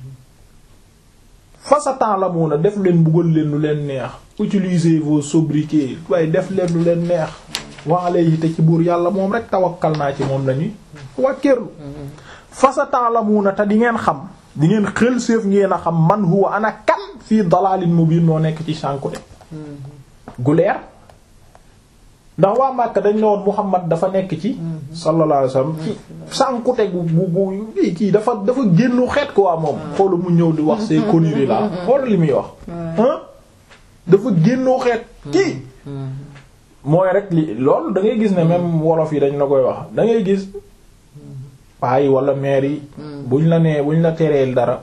façatan la mun a def leen buggal leen lu leen neex utilisez vos sobriquets waaye def leen lu leen neex wa alayhi te ci buur yàlla moom rek tawakkal naa ci moom lañuy wàkkeerlu façatan la mun a te di ngeen xam di ngeen xel séef ngeen a xam man huwa ana kan fii dalalin mubin moo nekk ci sànkute gu leer ndax waa Màkka dañ ne woon Muhammad dafa nekk ci sallallahu alayhi wasallam ci sànkute gu gu gu kii dafa dafa génnu xeet ko waa moom xoola mu ñëw di wax ces conneries là xoola li muy wax hein dafa génnoo xeet kii mooy rek li loolu da ngay gis ne même wolof yi dañ la koy wax da ngay gis paa yi wala maire yi buñ la nee buñ la tereel dara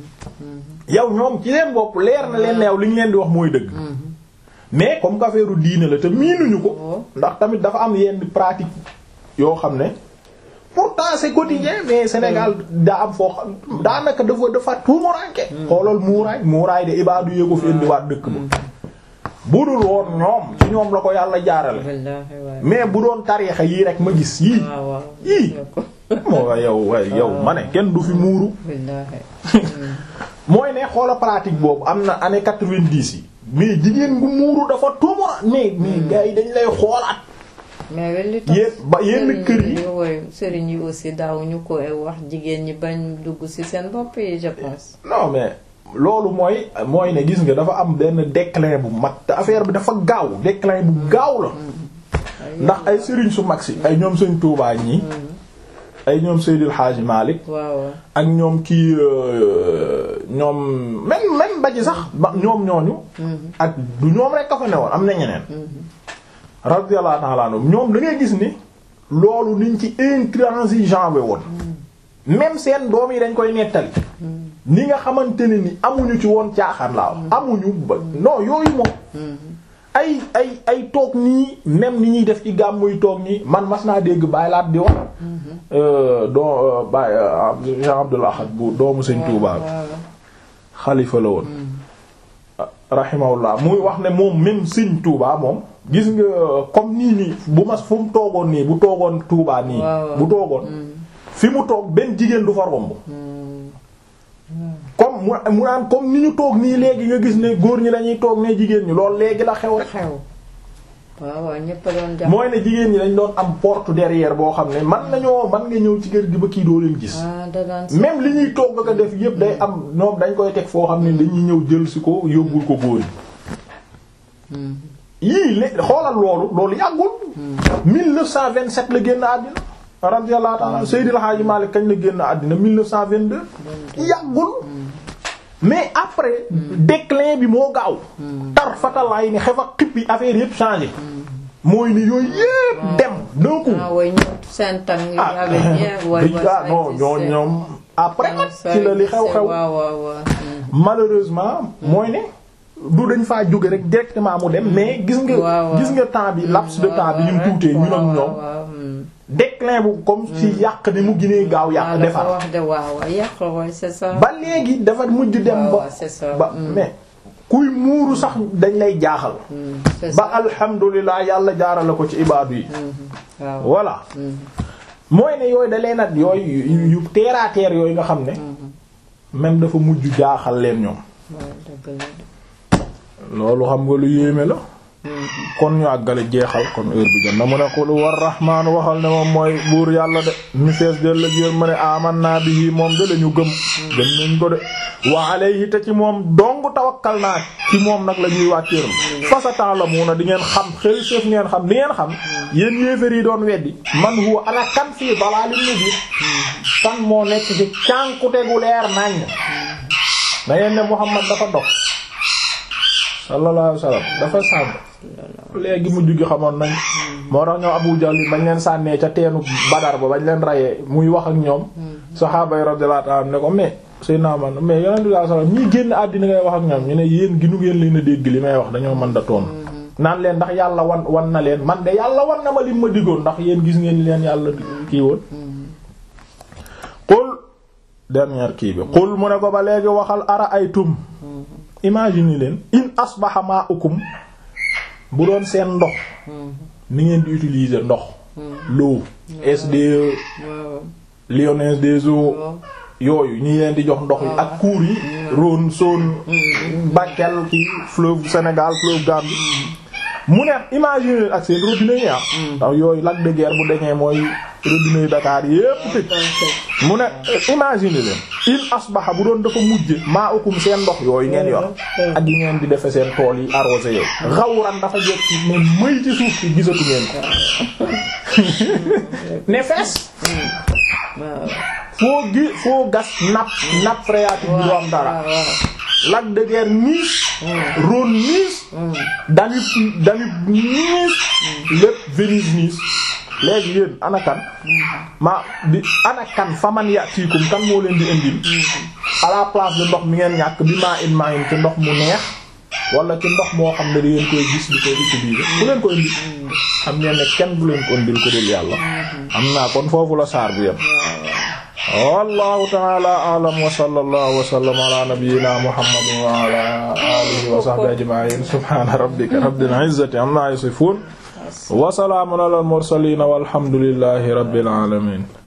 yow ñoom ci seen bopp leer na leen yow li ñu leen di wax mooy dëgg mais comme que affaire diine la te miinuñu ko ndax tamit dafa am yenn pratique yoo xam ne pourtant c'est quotidien mais Sénégal daa am foo xam daanaka dafa dafa tuumuranke xoolal muuraay muuraay de ibaadu yee ko fi indiwaat dëkk ba bu dul woon ñoom ci ñoom la ko yàlla jaarale wallaahi waay mais bu doon tariixa yii rek ma gis yii waaw waaw yii moo wa yow way yow ma ne kenn du fi muuru wallaahi mooy ne xoola pratique boobu am na année quatre-vingt-dix yi mais jigéen gu muuru dafa tuumura mais mais gars yi dañ lay xoolaat mais wel li tax yéen ba yenn kër yi woy sëriñ yi aussi daawuñu ko wax jigéen ñi bañ dugg ci seen bopp yi je pense non mais loolu mooy mooy ne gis nga dafa am benn déclin bu mag te affaire bi dafa gaaw déclin bu gaaw la ndax ay sëriñ su mag si ay ñoom sëñ Tuubaa ñi ay ñoom Seydil Hadji Malick waaw ak ñoom kii ñoom même même ba ci sax ba ñoom ñooñu ak du ñoom rek ka fa newoon am na ñeneen radiyallahu ta'ala anhum ñoom da ngay gis ni loolu niñ ci intransigeant we woon même seen doom yi dañ koy nettali ni nga xamante ne ni amuñu ci woon caaxaan laa wax amuñu ba non yooyu moom ay ay ay toog nii même ni ñuy def ci gàmmuy toog nii man mas naa dégg bàyyi laat di wax doo Baye Jean Abdul Ahad bu doomu Sëñ Tuubaa xalifa la woon rahimahullah muy wax ne moom même Sëñ Tuubaa moom gis nga comme nii nii bu mas fu mu toogoon nii bu toogoon Tuubaa nii bu toogoon fi mu toog benn jigéen du fa romb comme mu mu naan comme ni ñu toog nii léegi nga gis ne góor ñi dañuy toog ne jigéen ñi loolu léegi la xew rek xew waaw waaw ñëpp a doon jàpp mooy ne jigéen ñi dañ doon am porte derrière boo xam ne man nañoo man nga ñëw ci kër gi ba kii doo leen gis ah da daan même li ñuy togg ko def yëpp day am ñoom dañ koy teg foo xam ne dañuy ñëw jël si ko yóbbul ko góor yi yii lé xoolal loolu loolu yàggul 1927 la génn àddina radiyallahu ta'ala Seydil Hadji Malick kañ la génn àddina 1922 yàggul mais après déclin bi moo gaaw tar fatalaay ni xef ak xippi affaire yépp changé mooy ni yooyu yépp dem d'un coup ah way ñoom seen tàng yi ah avait bien way ah non ñoo ñoom après nag ci la li xew-xew waaw waaw waaw malheureusement mooy ne du dañ faa jóge rek directement mu dem mais gis nga waaw, waaw. gis nga temps bi laps de temps bi ñu mu tuutee ñun ak ñoom déclin bu comme ci yàq ni mu ginee gaaw yàq defar wax de waaw waaw yàq way c'est ça ba léegi dafa mujj dem waaw ba waaw, c'est ça. ba Mm. mais kuy muuru sax dañ lay jaaxal Mm, c'est ba ça alhamdulilah yàlla jaarale ko ci ibaadu yi Mhm. waaw voilà mooy ne yooyu da leen at yooyu yu yu terre à terre yooyu nga xam ne même dafa mujj jaaxal leen ñoom waaw dëgg la loolu xam nga lu yéeme la kon ñu àggale jeexal kon heure bi jot na mu ne qul war rahmaan waxal ne moom mooy buur yàlla de mi fees del la jër ma ne amanna bihi moom de lañu gëm gëm nañ ko de wa alayhi te ci moom dong tawakkal naa ci moom nag la ñuy wàcceeram fa sa ta'lamuna di ngeen xam xel sëf ngeen xam di ngeen xam yéen yéefér yi doon weddi man huwa ana kan fii dalalin mubin kan moo nekk ci cànkute gu leer nañ da ngeen ne Muhammad dafa dox sallallahu alayhi wasallam dafa sànk léegi mujj gi xamoon nañ moo tax ñoom Abu Jahl bañ leen sànnee ca teenu Badar ba bañ leen rayee muy wax ak ñoom saxaaba yi radiyallahu anhum ne ko mais Seydina man mais yonent bi sallallahu alayhi wasallam ñii génn àddina ngay wax ak ñoom ñu ne yéen ginu ngeen leen a dégg li may wax dañoo mën da toon naan leen ndax yàlla wan wan na leen man de yàlla wan na ma lim ma diggoon ndax yéen gis ngeen leen yàlla kii woon qul dernière kii bi qul mu ne ko ba léegi waxal ara ay tum imagine leen in asbaha ma'ukum bu doon seen ndox ni ngeen di utiliser ndox l'eau SDE waaw Lyonnaise des eaux waaw yooyu ñi leen di jox ndox yi ak cours yi Rhône Saône Bakel ci fleuve Sénégal fleuve Gambie mu ne imagine leen ak seen robinet yi ah ndax yooyu lac de Guiers bu dañee mooy robinet yi Dakar yépp tëj mu ne imagine leen in asbaha bu doon dafa mujj maa ukum seen ndox yooyu ngeen yor ak yi ngeen di defe seen tool yi arrosé yow xawran dafa jot ci ne mëy ci suuf si gisatu ngeen ko ne fees waaw foo gi foo gas nappe nappe phréatique bi du am dara waaw waaw lac de Guiers niis Rhône niis Danube Danube niis lépp Venise niis léegi yéen anakan ma di anakan faman yatiikum kan moo leen di indil à la place de ndox mi ngeen ñàkk bi maa in maa in ci ndox mu neex wala ci ndox moo xam ne da ngeen koy gis di koy utiliser bu leen ko indi xam ngeen ne kenn bu leen ko indil ko dul yàlla am naa kon foofu la saar bi yam wallahu ta'ala a'lam wa sallallahu wa sallama ala nabiyyina muhammadin wa ala alihi wa sahbihi ajma'in subhana rabbika rabbil izzati amma yasifun wa salamun ala al mursalin walhamdulillahi rabbil alamin